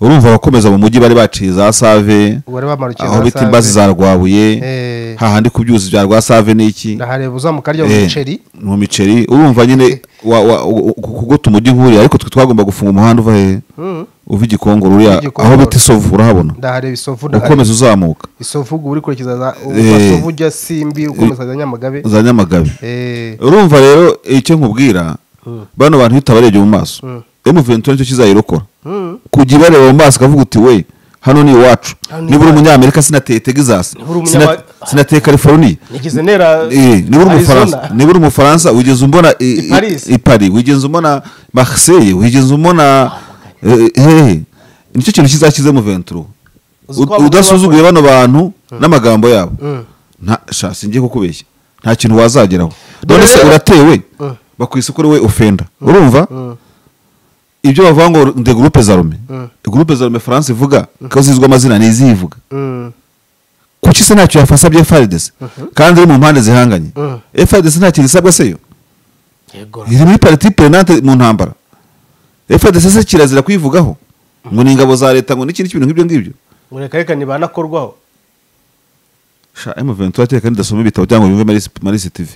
urumva abakomeza mu mujyi bari baciye za save Ubu bari bamanukiye aho za bita Save. imbazi za rwabuye Eh. hahandi ku byuzi bya rwa save n'iki ndahareba uzamuka arya Eh, umuceri mu miceri urumva nyine wa- wa- u- u- kuguta umujyi uhuriye ariko twe twagomba gufunga umuhanda uva hehe Mm. uva igikongoro uriya Igikongoro. aho bita isovu urahabona ndahareba isovu ndahareba ukomeza uzamuka isovu ubwo uri kurerekeza za Eh. isovu ujya simbi ukomeza za nyamagabe za nyamagabe Eh, urumva rero icyo nkubwira bano bantu bitabarebye mu maso Mm. emuventura nicyo kizayirokora Mm. kujya ibareba mu maso ukavuga uti we hano ni iwacu Hano ni niba uri umunyamerika sinateye tegisasi Niba uri umunyama- sinateye california nigeze nera Eh, niba uri umufaransa Arizona. niba uri umufaransa wigeze umbona i- i- Paris. i Paris wigeze umbona marseille wigeze umbona eh, hehe nicyo kintu kizakize muventuro Uzi ko abagore udasuzuguye bano bantu n'amagambo yabo Mm. nta sha singiye kukubeshya nta kintu wazageraho none se rero- uratewe Mm. bakwise ko uriwe ofenda urumva Mm. ibyo bavuga ngo de groupe zarume Mm. groupe zarume France ivuga ko zizwa amazina ni izihe ivuga Mm. kuki se ntacyo yafasha bya FARDC kandi iri mu mpande zihanganye Mhm. FARDC nta kintu isabwa se yo Yego. iri muri pariti perenante mu ntambara FARDC se kirazira kuyivugaho ngo ni ingabo za leta ngo n'ikindi kintu nk'ibyo ngibyo ngo reka reka ntibanakorwaho sha M23 ateka ndasoma ibitabo cyangwa yumve Marisi Marisi TV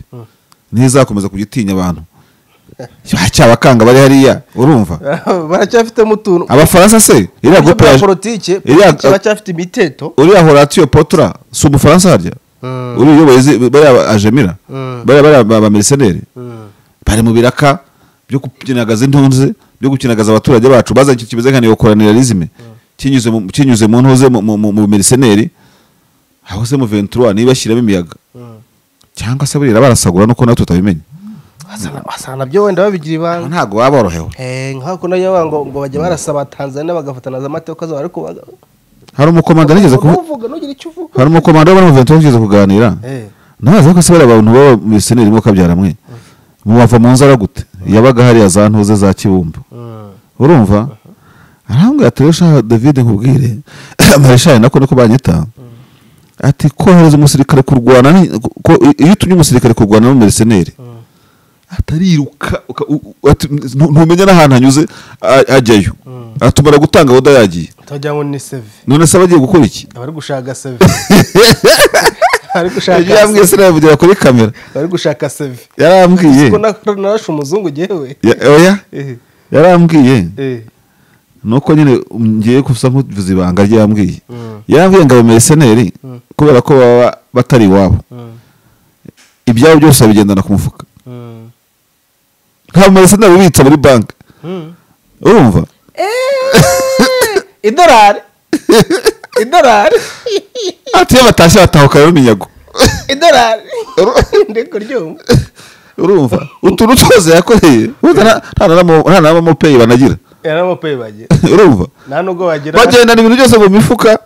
ntizakomeza kugitinya abantu cyabakanga bari hariya urumva baracyafitemo utuntu abafaransa se iriya Uburyo groupe bwa ya- politike iriya- politike baracyafite imiteto uriya horatiyo potura si umufaransa harya Mm. uriya uyoboye izi- bariya ba- ajemira Mm. bariya bariya ba- bameriseneri Mm. bari mu biraka byo gukinagaza intunze byo gukinagaza abaturage bacu bazanye ikintu kimeze nka neokoroniralizme kinyuze mu- kinyuze mu ntuze mu- mu- mu- mu meriseneri aho se mu 23 niba ashyiramo imiyaga Mm. cyangwa se burira barasagura nuko natwe tutabimenya Wasanga- wasanga nabyo wenda babigira Aho ibanga ntabwo baba borohewe Eh, nka kuno yawa ngo ngo bajya barasaba Tanzania bagafatana za mateka zabo ariko baga- hari umukomanda nigeze kuvu- ntuvuge ntugire icyo uvuga hari umukomanda wo mu 23 nigeze kuganira Eh. ntazi ko se bariya bantu baba mu meriseneri mo kabyara mwe mubava mu nzara gute yabaga hariya za ntuze za kibumba Mm. urumva arambwira ati rero shaha david nkubwire marishari nako niko banyita ati kohereza umusirikare kurwana ni- ko iyo utumye umusirikare kurwana n'umumeseneri atariruka uka- u- u- ati, "Ntu- ntumenya n'ahantu hanyuze a- ajyayo atumara gutanga aho yagiye utagira ngo ni seve none se abagiye gukora iki abari gushaka seve bari gushaka Yari yambwiye se navugira kuri kamera bari gushaka seve yarambwiye ko na- narashe umuzungu ngewe Ya- oya Eh, yarambwiye eh. nuko nyine ngiye gusa nkuvuze ibanga ryambwiye Mm. yarambwiye ngo abameseneri kubera ko baba batari iwabo Mm, ibyabo byose babigendana ku mufuka mm, nta bameseneri ubitsa muri banki mm. urumva idolari idolari ati iyo batashye batahuka rero iminyago idolari ndi kuryumva urumva utuntu twose yakoreye burya nta- nta na ramo- nta na mopeyi banagira yaramupaye bagira urumva nta nubwo bagira bagendana ibintu byose mu mifuka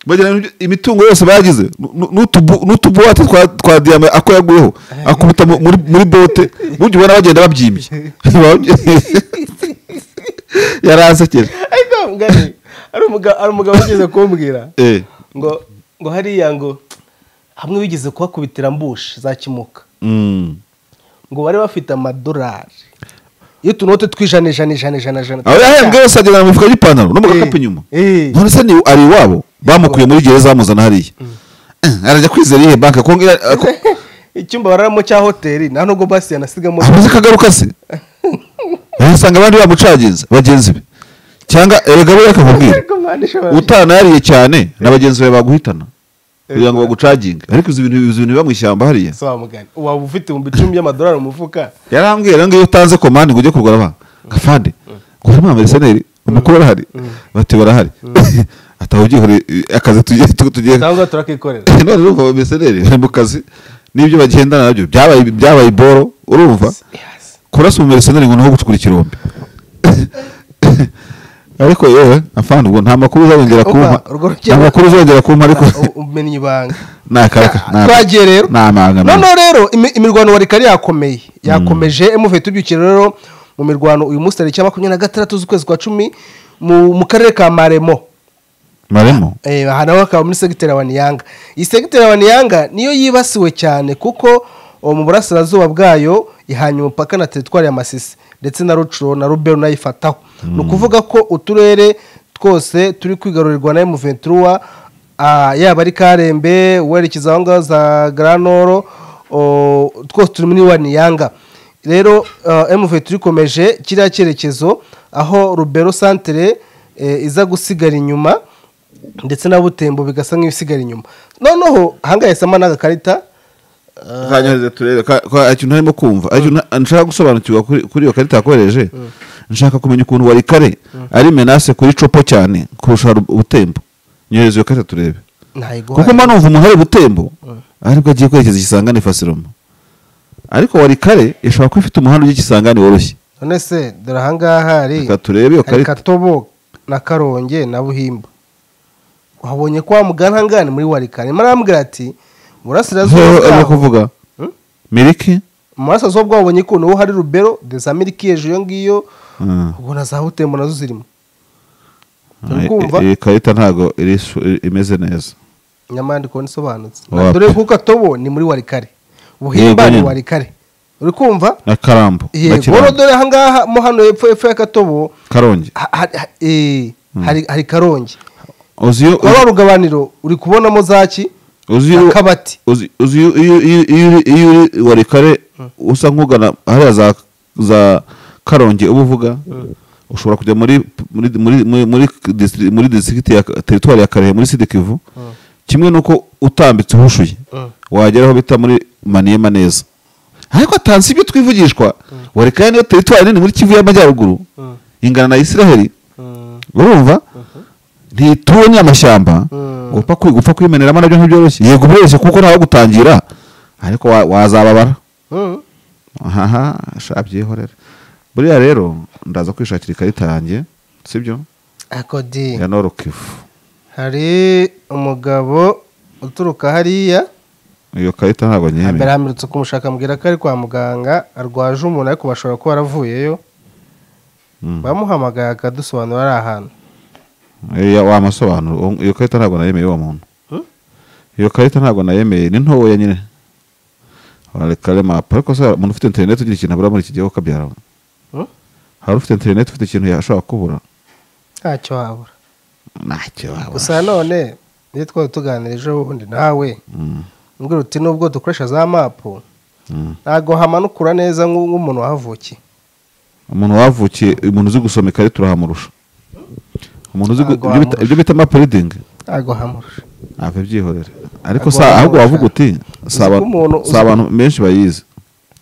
bagendana ibyo- imitungo yose bagize nu- n'utubu- n'utubuwate twa- twa diyama ako yaguyeho akubita mu- muri muri bote burya ubona bagenda babyimbye yarasekeje ariko mugari hari umugabo hari umugabo wigeze kumbwira Eh. ngo ngo hariya ngo hamwe wigeze kuhakubitira mbushi za kimuka Mm. ngo bari bafite amadolari iyo utunote tw'ijana ijana ijana ijana ijana aho yahembwe yose agendana mu mifuka y'ipantaro no mu gakapu Eh, inyuma eh. none se ni ari iwabo bamukuye muri gereza bamuzana hariya Eh, arajya kwizera iyihe banki ko ko- icyumba bararamo cya hoteli nta nubwo basi yanasigamo amaze kagaruka se usanga abandi bamucaginze bagenzi be cyangwa erega we akakubwira Ariko mwana ishobora- utanariye cyane na bagenzi bawe baguhitana kugira ngo bagucaginge ariko izi bintu izi bintu biba mu ishyamba hariya So wamugani waba ufite ibihumbi icumi by'amadolari mu mufuka yarambwira ngo iyo utanze komande ngo ujye kugura banki afande ngo harimo abameseneri amakuru arahari bati barahari ataha ubyihoreye akazi tugiye tu- tugiye cyangwa turakikorera none urumva abameseneri bari mu kazi n'ibyo bagendana nabyo byabaye byabaye iboro urumva Yes. kurasa umumereseneri ngo ni nko gucukura ikirombe ariko yewe afana ubwo nta makuru uzongera kumpa Opa, urwo rugero- nta makuru uzongera kumpa ariko U- umenya ibanga ni akaka ni aka- twagiye rero ni amanga noneho rero imi- imirwano wari kari yakomeye yakomeje emuve tubyukire rero mu mirwano uyu munsi tariki ya makumyabiri na gatandatu z'ukwezi kwa cumi mu mu karere ka maremo maremo Eh, aha nawe akaba muri segiteri wa niyanga iyi segiteri wa niyanga niyo yibasiwe cyane kuko uwo mu burasirazuba bwayo ihanye umupaka na teritwari ya masisi ndetse na rucuro na rubero nayo ifataho ni ukuvuga ko uturere twose turi kwigarurirwa na emuventuruwa yaba ari karembe werekeza aho ngaho za garanoro o, twose turi muri wa niyanga rero uh, emuventura ikomeje kiriya cyerekezo aho rubero santere eh, iza gusigara inyuma ndetse na butembo bigasa nk'ibisigara inyuma noneho ahangaha yahisemo n'agakarita kanyohereze turebe ka- ka- ikintu harimo kumva Hari ikintu na- nshaka gusobanukirwa kuri kuri iyo karita yakoreje nshaka kumenya ukuntu wari kare ari menase kuri copo cyane kurusha ru- butembo nyohereze iyo karita turebe kuko ntayiguha mba numva umuntu ari butembo aribwo agiye kwerekeza ikisangane fasiroma ariko wari kare ishobora kuba ifite umuhanda ujya ikisangane woroshye none se dore ahangaha hari Reka turebe iyo hari karita. katobo na karonge na buhimba wahabonye ko wamugana ahangaha ni muri warikare marambwira ati Zo- burasirazuba arimo bwaho kuvuga Hmm? miliki burasirazuba bwaho wabonye ko niho hari rubero deza miliki hejuru iyo ngiyo Mm. ubwo na za butembo nazo zirimo Ah, kumva? i- iyi karita ntabwo iri su- i- imeze neza nyamara ndi kubona isobanutse Wapi. dore ko katobo ni muri warikare buhimba ni nyine. warikare uri kumva na karambo na yego kirambo dore ahangaha mo hano hepfo hepfo ya katobo karongi ha- ha- ha- eh, hari hari karongi uzi iyo kwa rugabaniro uri kubonamo zaki uzi iyo akabati uzi uzi iyo iyo iyo- iyo uri- iyo uri wari kare usa nk'ugana hariya za za karongi uba uvuga ushobora kujya muri muri muri muri muri disitri- muri district ya teritwari ya karehe muri sidikivu kimwe nuko utambitse uhushuye Mm. wagera aho bita muri maniyema neza ariko atansi ibyo twivugishwa wari kare niyo teritwari nini muri kivu y'amajyaruguru Mm. ingana na isiraheli Mm, urumva ntituwe n'amashyamba Mm. ngo upfa kwi- gupfa kwimeneramo nabyo ntibyoroshye yego byoroshye kuko ntawe gutangira ariko wa- wazababara mm. aha shabyihorera buriya rero ndaza kwishakira ikarita yanjye sibyo akodi ya norokifu hari umugabo uturuka hariya iyo karita ntabwo mbere nyemeye hamirutse kumushaka ambwira ko ari kwa muganga arwaje umuntu ariko bashobora kuba yaravuyeyo Mm. bamuhamagaye akadusobanura ari ahantu Eh, ya- wa masobanuro uwo- iyo karita ntabwo nayemeye uwo muntu iyo karita ntabwo nayemeye ni ntoya nyine wareka remapu ariko se umuntu ufite interineti ugira ikintu abura muri iki gihe ukabyara Hmm? hari ufite interineti ufite ikintu yashobora kubura ntacyo wabura ntacyo wabura gusa none iyo twari tuganirije ubundi nawe Mm, mbwira uti nubwo dukoresha za mapu mm. ntabwo hamanukura neza nk'u- nk'umuntu wahavukiye umuntu wavukiye umuntu uzi gusoma ikarita urahamurusha umuntu uzi gu- Ntabwo ibyo bita- wamurusha. ibyo bita maperidingi ntabwo hamurusha ntabwo byihorera ariko Ntabwo sa wamurusha. ahubwo wavuga uti si ko abantu- umuntu- si abantu benshi bayizi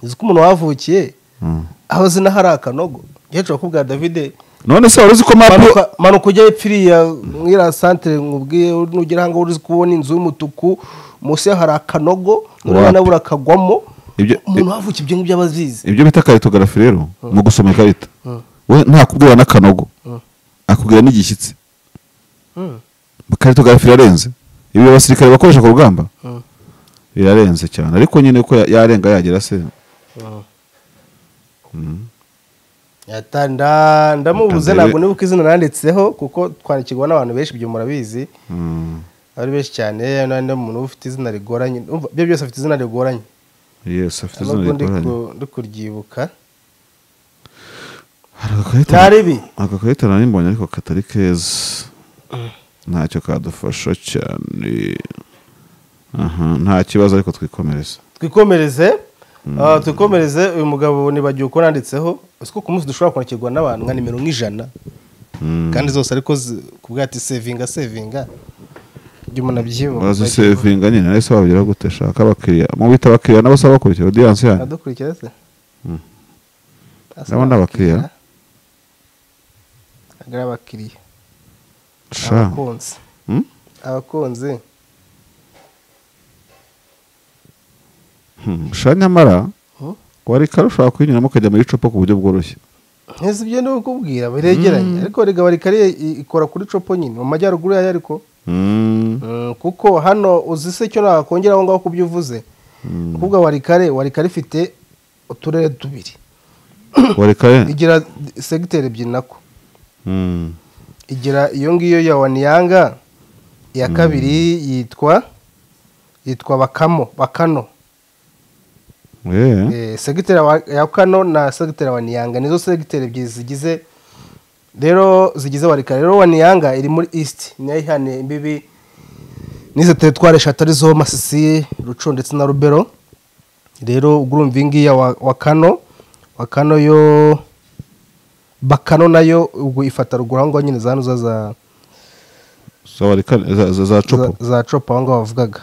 uzi ko umuntu wahavukiye Mm. aho zina hari akanogo gihecuru kubwa davide none se wari uzi ko mapu manuka manuka ujya hepfo iriya nk'iriya santire nkubwiye nugera ahangaha uri kubona inzu y'umutuku munsi yaho hari akanogo Wapi? urabona buriya kagwamo Ibyo- umuntu wahavukiye ibyo ngibyo aba abizi ibyo bita karitogarafi rero mu gusoma ikarita Mm. we ntakubwira n'akanogo Mm. akubwira n'igishyitsi Mm. karitogarafi irarenze ibi abasirikare bakoresha ku rugamba Mm. irarenze cyane ariko nyine ko ya- yarenga yagera se Yata- nda- ndamubuze Atandebe. ntabwo nibuka izina nanditseho kuko twandikirwa n'abantu benshi ibyo murabizi Mm. ari benshi cyane n'undi muntu ufite izina rigoranye Umva, byo byose afite izina rigoranye yes afite izina nubwo ndi rikoranye ku- ndi kuryibuka hari agakarita ntaribi aka karita nari mbonye ariko katari keza ntacyo kadufasha cyane aha nta kibazo ariko twikomereza twikomereze ah, twikomereze uyu mugabo nibagiwe ko nanditseho uzi ko ku munsi dushobora kwandikirwa n'abantu nka nimero nk'ijana Mm. kandi zose ariko zi- kubwa ati sevinga sevinga ibyo umuntu abyibuka bazisevinga nyine nahise babigeraho gute shaka abakiriya mu bita abakiriya nabo se abakurikira odiyanse yanyu adukurikira se Mm. Asa Ndabona abakiriya. agira abakiriya sha abakunzi Mm? abakunzi Hmm, sha nyamara Hmm? wari kare ushobora kuyinyuramo ukajya muri copa ku buryo bworoshye ntizi ibyo ndi kukubwira biregeranye ariko rigaba rikariye ikora kuri copo nyine mu majyaruguru yayo ariko Mm, Mm, kuko hano uzi se icyo nakongera aho ngaho ku byo uvuze kuvuga warikare warikare ifite uturere tubiri wari kare igira segiteri ebyiri nako Mm, igira iyo ngiyo ya waniyanga iya kabiri yitwa yitwa bakamo bakano eh, Eh, segiteri ya wa- ya kano na segiteri ya waniyanga nizo segiteri ebyiri zigize rero zigize warikare rero waniyanga iri muri east niyo ihane imbibi n'izo teritwari eshatu arizo masisi ruco ndetse na rubero rero ubwo urumva iyi ngiyi ya wa wa kano wa kano yo bakano nayo ubwo ifata ruguru aho ngaho nyine za nuza za za wari kare za- za- za copa za copa aho ngaho bavugaga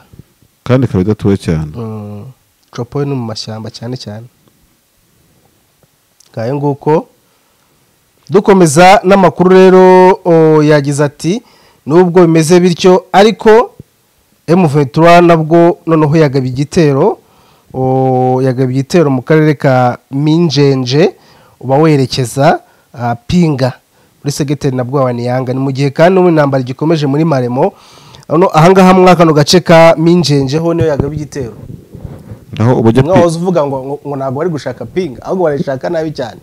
kandi ikaba idatuwe cyane Mm, copo yo ni mu mashyamba cyane cyane ngayo nguko dukomeza n'amakuru rero o, yagize ati nubwo bimeze bityo ariko M23 nabwo noneho yagaba igitero o, yagaba igitero mu karere ka Minjenje uba werekeza ah, Pinga muri segiteri na Bwawaniyanga ni mu gihe kandi n'ubu intambara gikomeje muri Maremo ano ahangaha muri kano gace ka Minjenje ho niyo yagaba igitero aho ubujya mwaho uvuga ngo ngo- ngo ntabwo bari gushaka pinga ahubwo barayishaka nabi cyane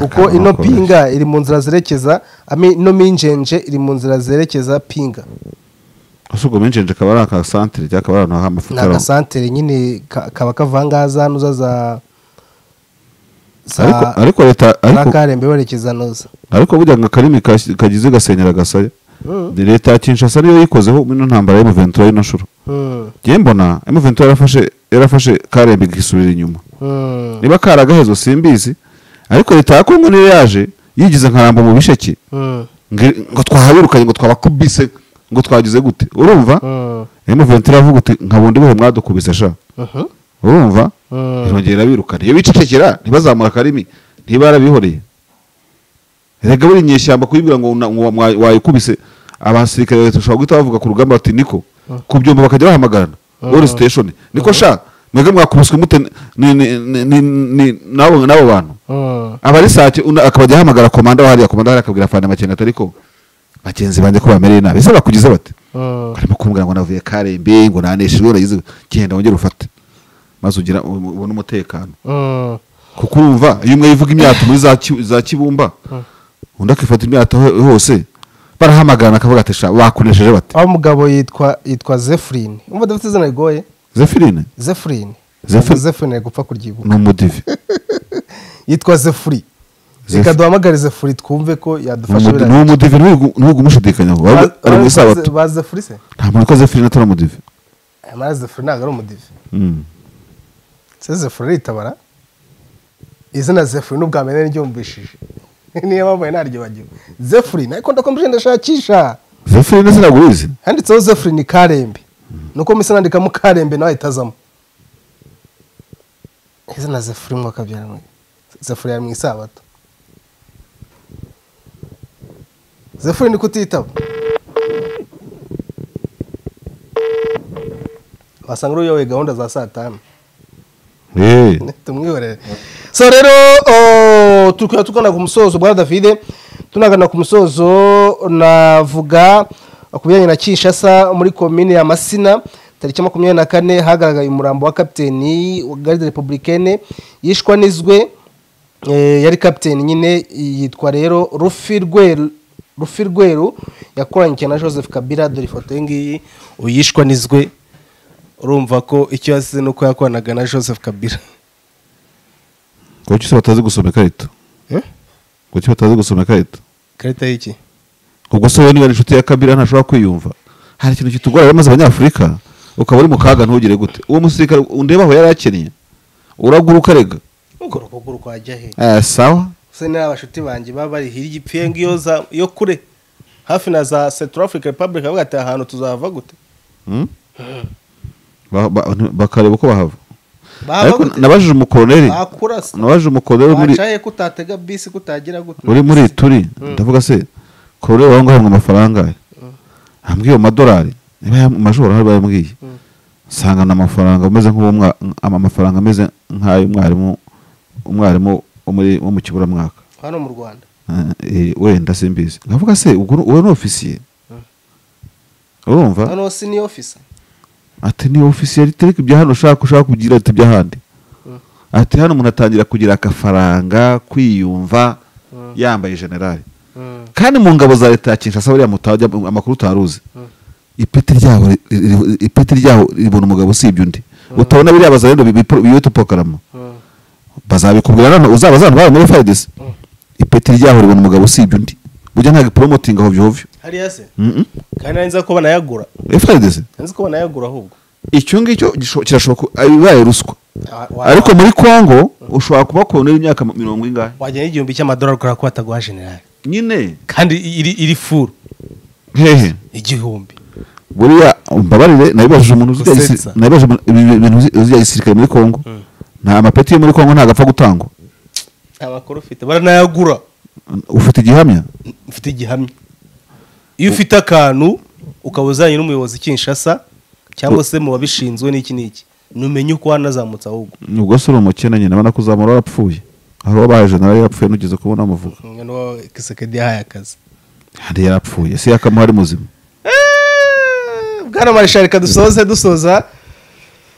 kuko Akanwa ino koroshye. pinga iri mu nzira zerekeza ami- ino minjenje iri mu nzira zerekeza pinga asugo menjenje akaba ari aka santere cyangwa akaba ari ahantu ni h'amafukaramo agasantere nyine ka- kaba kavangaho za nuza za ariko za ariko leta za ariko karembe werekeza nuza ariko burya ngo akarimi kas- kagize gasenyera gasaya ni leta ya Kinshasa niyo yikozeho ino ntambara ya M23 y'ino nshuro Hmm, njye mbona M23 yarafashe yarafashe Karembe ikisubira inyuma hmm, niba karagahezo simbizi ariko leta ya Kongo niyo yaje yigize nkaramba mu bisheke hmm, ngi- ngo twahabirukanye ngo twabakubise ngo twagize gute urumva hmm, M23 avuga uti nka bundi buhe mwadukubise sha mhm, urumva Mm. irongera birukana iyo bicecekera ntibazamura akarimi ntiba yarabihoreye erega buri nyeshyamba kuyibwira ngo na- ngo mwa- wayikubise abasirikare leta ushobora guhita bavuga ku rugamba bati niko ku byombo bakajya bahamagarana wari siteshoni niko sha mwebwe mwakubiswe mute ni- ni- ni- ni- ni- n'abo n'abo bantu hmm. abarisake akabajya ahamagara komanda wa hariya komanda hariya akabwira fana makenga atari ko bagenzi banjye ko bamereye nabi ese bakugize bate Mm. barimo kumbwira ngo navuye karembe ngo naneshejwe uragize genda wongere ufate maze ugira ubone umutekano Hmm. kuko urumva iyo umwe yivuga imyato muri za Ki- za kibumba undi akifata imyato ho- hose barahamagara akavuga ati sha bakoresheje bate aho umugabo yitwa yitwa zefuline umva dufite izina rigoye zefirine zefuline Zephyrine? zefuline gupfa kuryibuka ni umudive yitwa zefuri Zephy- reka duhamagare zefuri twumve ko Ni yadufasha umudive- ni umudive ntugumushidikanyaho ari mu isabato ba zefuri se nta muntu ko zefirine atari umudive amara zefuri ntabwo ari umudive Mm. se zefuri aritabara izina zefuri n'ubwa mbere nari ryumvishije niyo mpamvu nari naryibagiwe zefuri nayo ikunda kumva ndashakisha zefirine sinagubizi handitseho zefuri ni karembe nuko mpise nandikamo karembe nawe itazamo izina zefuri mwaka byari mu- zefuri yari mu isabato zefuri ni kutitaba wasanga uyoboye gahunda za saa tanu Eh. tumwihorere so rero oh, tukaba tugana ku musozo bwa davide tunagana ku musozo navuga ku bijyanye na kinshasa muri komine ya masina tariki makumyabiri na kane hagaragaye umurambo wa kapiteni wa garde republicaine yishwa n'izwe Eh, yari kapiteni nyine yitwa rero rufi rweru rufi rweru yakoranye na joseph kabila dore ifoto ye ngiyi uyishwa n'izwe urumva ko icyo yasize ni uko yakoranaga na joseph kabila ngo cyose batazi gusoma ikarita ngo cyose batazi gusoma ikarita ikarita y'iki ubwo se wowe niba ari inshuti ya kabila ntashobora kwiyumva hari ikintu kitugora rero maze abanyafurika ukaba uri mu kaga ntugire gute uwo musirikare undeba aho yari akennye uraguruka rega ukora ukuguru kwajya he Eh, sawa se niba abashuti banjye baba bari hirya ipfiye ngiyo za yo kure hafi na za central africa republic bavuga ati aha hantu tuzahava gute Mm? Ba- ba- bakareba uko bahava bahava ariko gute nabajije umukoloneli bakura se nabajije umukoloneli uri muri baca he ko utatega bisi ko utagera gute uri muri turi ndavuga se koloneli wawe ngo ahabwa amafaranga ye ambwiye amadolari niba yam- amajoro ahari bayambwiye nsanga ni amafaranga ameze nk'uwo mwa- ama- amafaranga ameze nk'ay'umwarimu umwarimu wo muri- wo mu kiburamwaka hano mu rwanda Eh, eh, wenda simbizi nkavuga se ubwo uri- wowe ni ofisiye urumva hano si ni ofisa ati ni ofisiye ritereka ibya hano ushaka ushaka kugira ati iby'ahandi ati hano umuntu atangira kugira akafaranga kwiyumva yambaye generali kandi mu ngabo za leta ya kinshasa buriya mutajya amakuru utaruzi ipeti ryaho ri- ri- ipeti ryaho ribona umugabo usibye undi utabona biriya bazarendo biyita upokarama bazabikubwira none uzaba zana bari muri fayidesi ipeti ryaho ribona umugabo usibye undi burya ntabwo iporomotinga hovyo hovyo hariya se kandi nari nzi ko banayagura fayidesi nari nzi ko banayagura ahubwo icyo ngicyo gisho- kirashoboka ko- ibaye ruswa Wa- wa- ariko muri kongo ushobora kuba koloneli imyaka mirongo ingahe wajyana igihumbi cy'amadolari kubera ko bataguha generali nyine kandi iri iri furu hehe igihumbi buriya mbabarire nabibajije umuntu uzi ibya gisi- Gusetsa. nabibajije umuntu- ibi- ibintu uzi- uzi bya gisirikare muri kongo nta mapeti yo muri kongo ntabwo apfa gutangwa nta makuru ufite baranayagura ufite igihamya mfite igihamya iyo ufite akantu ukaba uzanye n'umuyobozi kinshasa cyangwa se mu babishinzwe n'iki n'iki numenye uko wanazamutse ahubwo ubwo se uri umukene nyine abona kuzamura warapfuye hari uwabaye jenera yarapfuye ntugeze kubona amuvuga noneho kisekedi yahaye akazi hari yarapfuye si yakamuha ari muzima bwana marisha reka dusoze dusoza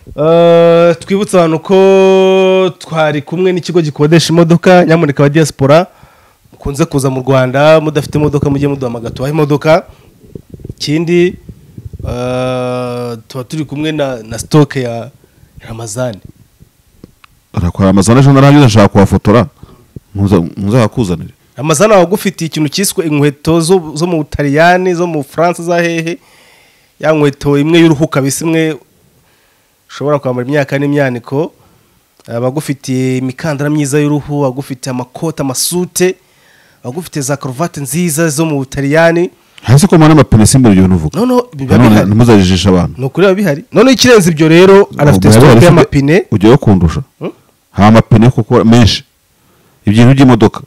Eh, twibutse abantu ko twari kumwe n'ikigo gikodesha imodoka nyamuneka wa diaspora mukunze kuza mu rwanda mudafite imodoka mujye muduhamagara tubahe imodoka ikindi eh, tuba turi kumwe na, na sitoke ya ramazani arakwara amazana ejo narangiza nshaka kuhafotora ntuzakuzanire ramazani aba agufitiye ikintu cyiswe inkweto zo, zo mu butaliyani zo mu bufaransa za hehe ya nkweto imwe y'uruhu kabisa imwe ushobora kwambara imyaka n'imyaniko aba agufitiye imikandara myiza y'uruhu agufitiye amakoti amasute agufitiye za karuvati nziza zo mu butaliyani hasi ko mpana amapine simbura ibyo bintu uvuga noneho biba nanone bihari ntimuzajijishe abantu ni ukuri biba bihari noneho ikirenze ibyo rero anafite Ubwo sitoke yari afite- y'amapine ujyayo kundusha Hmm? hari amapine kuko menshi ibintu by'imodoka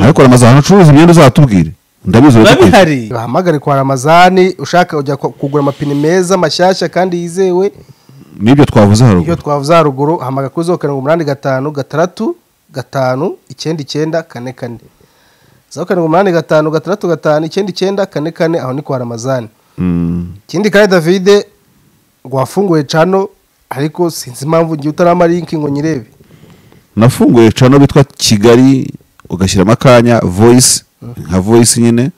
ariko aramaze ahantu acuruza imyenda uzatubwire ndabizi biba urabikwiye. bihari bahamagare kwa ramazani ushaka kujya kugura amapine meza mashyashya kandi yizewe n'ibyo twavuze iyo haruguru twavuze haruguru hamagara kuri zeru karindwi umunani gatanu gatandatu gatanu icyenda icyenda kane kane zeru karindwi umunani gatanu gatandatu gatanu icyenda icyenda kane kane aho ni kwa ramazani Mm, ikindi kandi davide wafunguye cano ariko sinzi impamvu ngiye utarama linki ngo nyirebe nafunguye cano bitwa kigali ugashyiramo akanya voyisi nka voyisi nyine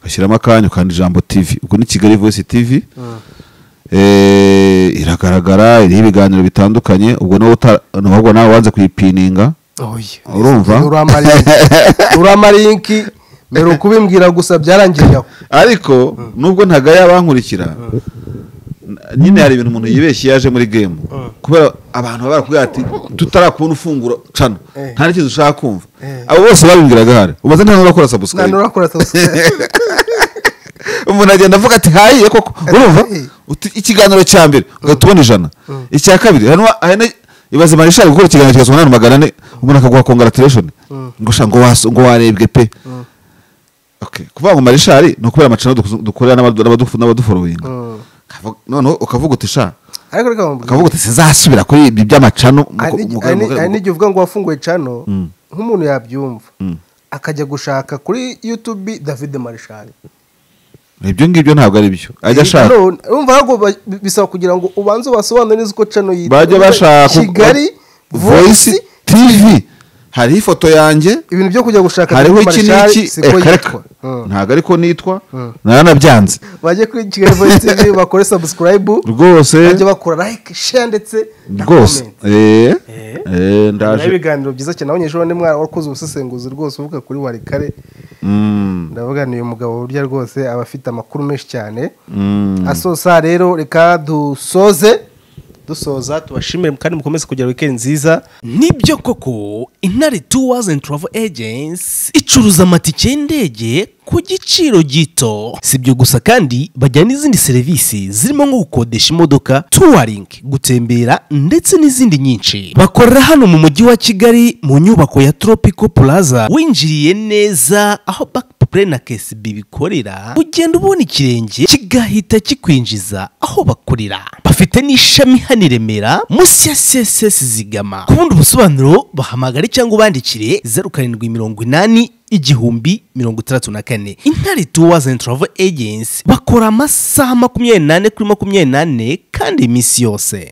bashyiramo akanya ukanda ijambo tv ubwo ni kigali voice tv Eh, iragaragara iriho ibiganiro bitandukanye ubwo nawe uta- ahubwo nawe wanze kuyipininga oya urumva uramarinki mbere ukubimbwira gusa byarangiye aho ariko nubwo ntago yaba yankurikira n- nyine hari ibintu umuntu yibeshye yaje muri game kubera abantu baba barakubwira ati tutarakubona ufungura cana Eh. nta n'ikintu ushaka kumva Eh. abo bose babimbwiraga hari umaze nta n'urakora nta sabusikaribe n'urakora subscribe umuntu agenda avuga ati hayiye koko urumva hayiye. Uti- ikiganiro cya mbere ugahita ubona ijana icya kabiri hano hari na- ibaze mari ishaka gukora ikiganiro kigasoma n'abantu magana ane umuntu akaguha congratulation ngo sha ngo waso- ngo warebwe pe Okay, kuvuga ngo marishari ni ukubera amacana dukuzu- dukorera n'abadu- n'abadufu- n'abaduforowinga Mm. Akavuga- noneho ukavuga uti sha ariko reka mubwire ukavuga uti sinzasubira kuri ibi by'amacano mu- Hari n'igi- mu- hari n'igi- hari mu- n'igihe uvuga ngo wafunguye cano nk'umuntu yabyumva akajya gushaka kuri yutubi david marishari ibyo ngibyo ntabwo ari byo ajya ashaka None, urumva ahubwo ba- bisaba kugira ngo ubanze ubasobanure neza uko cano yitwa bajya bashaka kigali voice voice tv hariho ifoto yanjye ibintu byo kujya gushaka hariho David iki Marshall n'iki siko eh, yitwa kareka Mm. ntabwo ariko nitwa Mm. naranabyanze bajye kuri kigali voice tv bakore subscribe rwose bajye bakora like share ndetse na rwose comment. Eh, Eh. eh, Hari ndaje ibiganiro byiza cyane abanyeshuri ni mwara wakoze ubusesenguzi rwose uvuga kuri warikare Mm, ndavuga ni uyu mugabo burya rwose aba afite amakuru menshi cyane mm. asoza rero reka dusoze dusoza tubashimire kandi mukomeze kugira wikendi nziza nibyo koko intare tours and travel agents icuruza amatike y'indege ku giciro gito si ibyo gusa kandi bajyana n'izindi serivisi zirimo nko gukodesha imodoka touring gutembera ndetse n'izindi nyinshi bakorera hano mu mujyi wa kigali mu nyubako ya tropical plaza winjiriye neza aho backpre na kcb bikorera ugenda ubona ikirenge kigahita kikwinjiza aho bakorera bafite n'ishami hano i remera munsi ya css zigama ku bundi busobanuro bahamagare cyangwa ubandikire zeru karindwi mirongo inani igihumbi mirongo itandatu na kane intare tours and travel agency bakora amasaha makumyabiri n'ane kuri makumyabiri n'ane kandi iminsi yose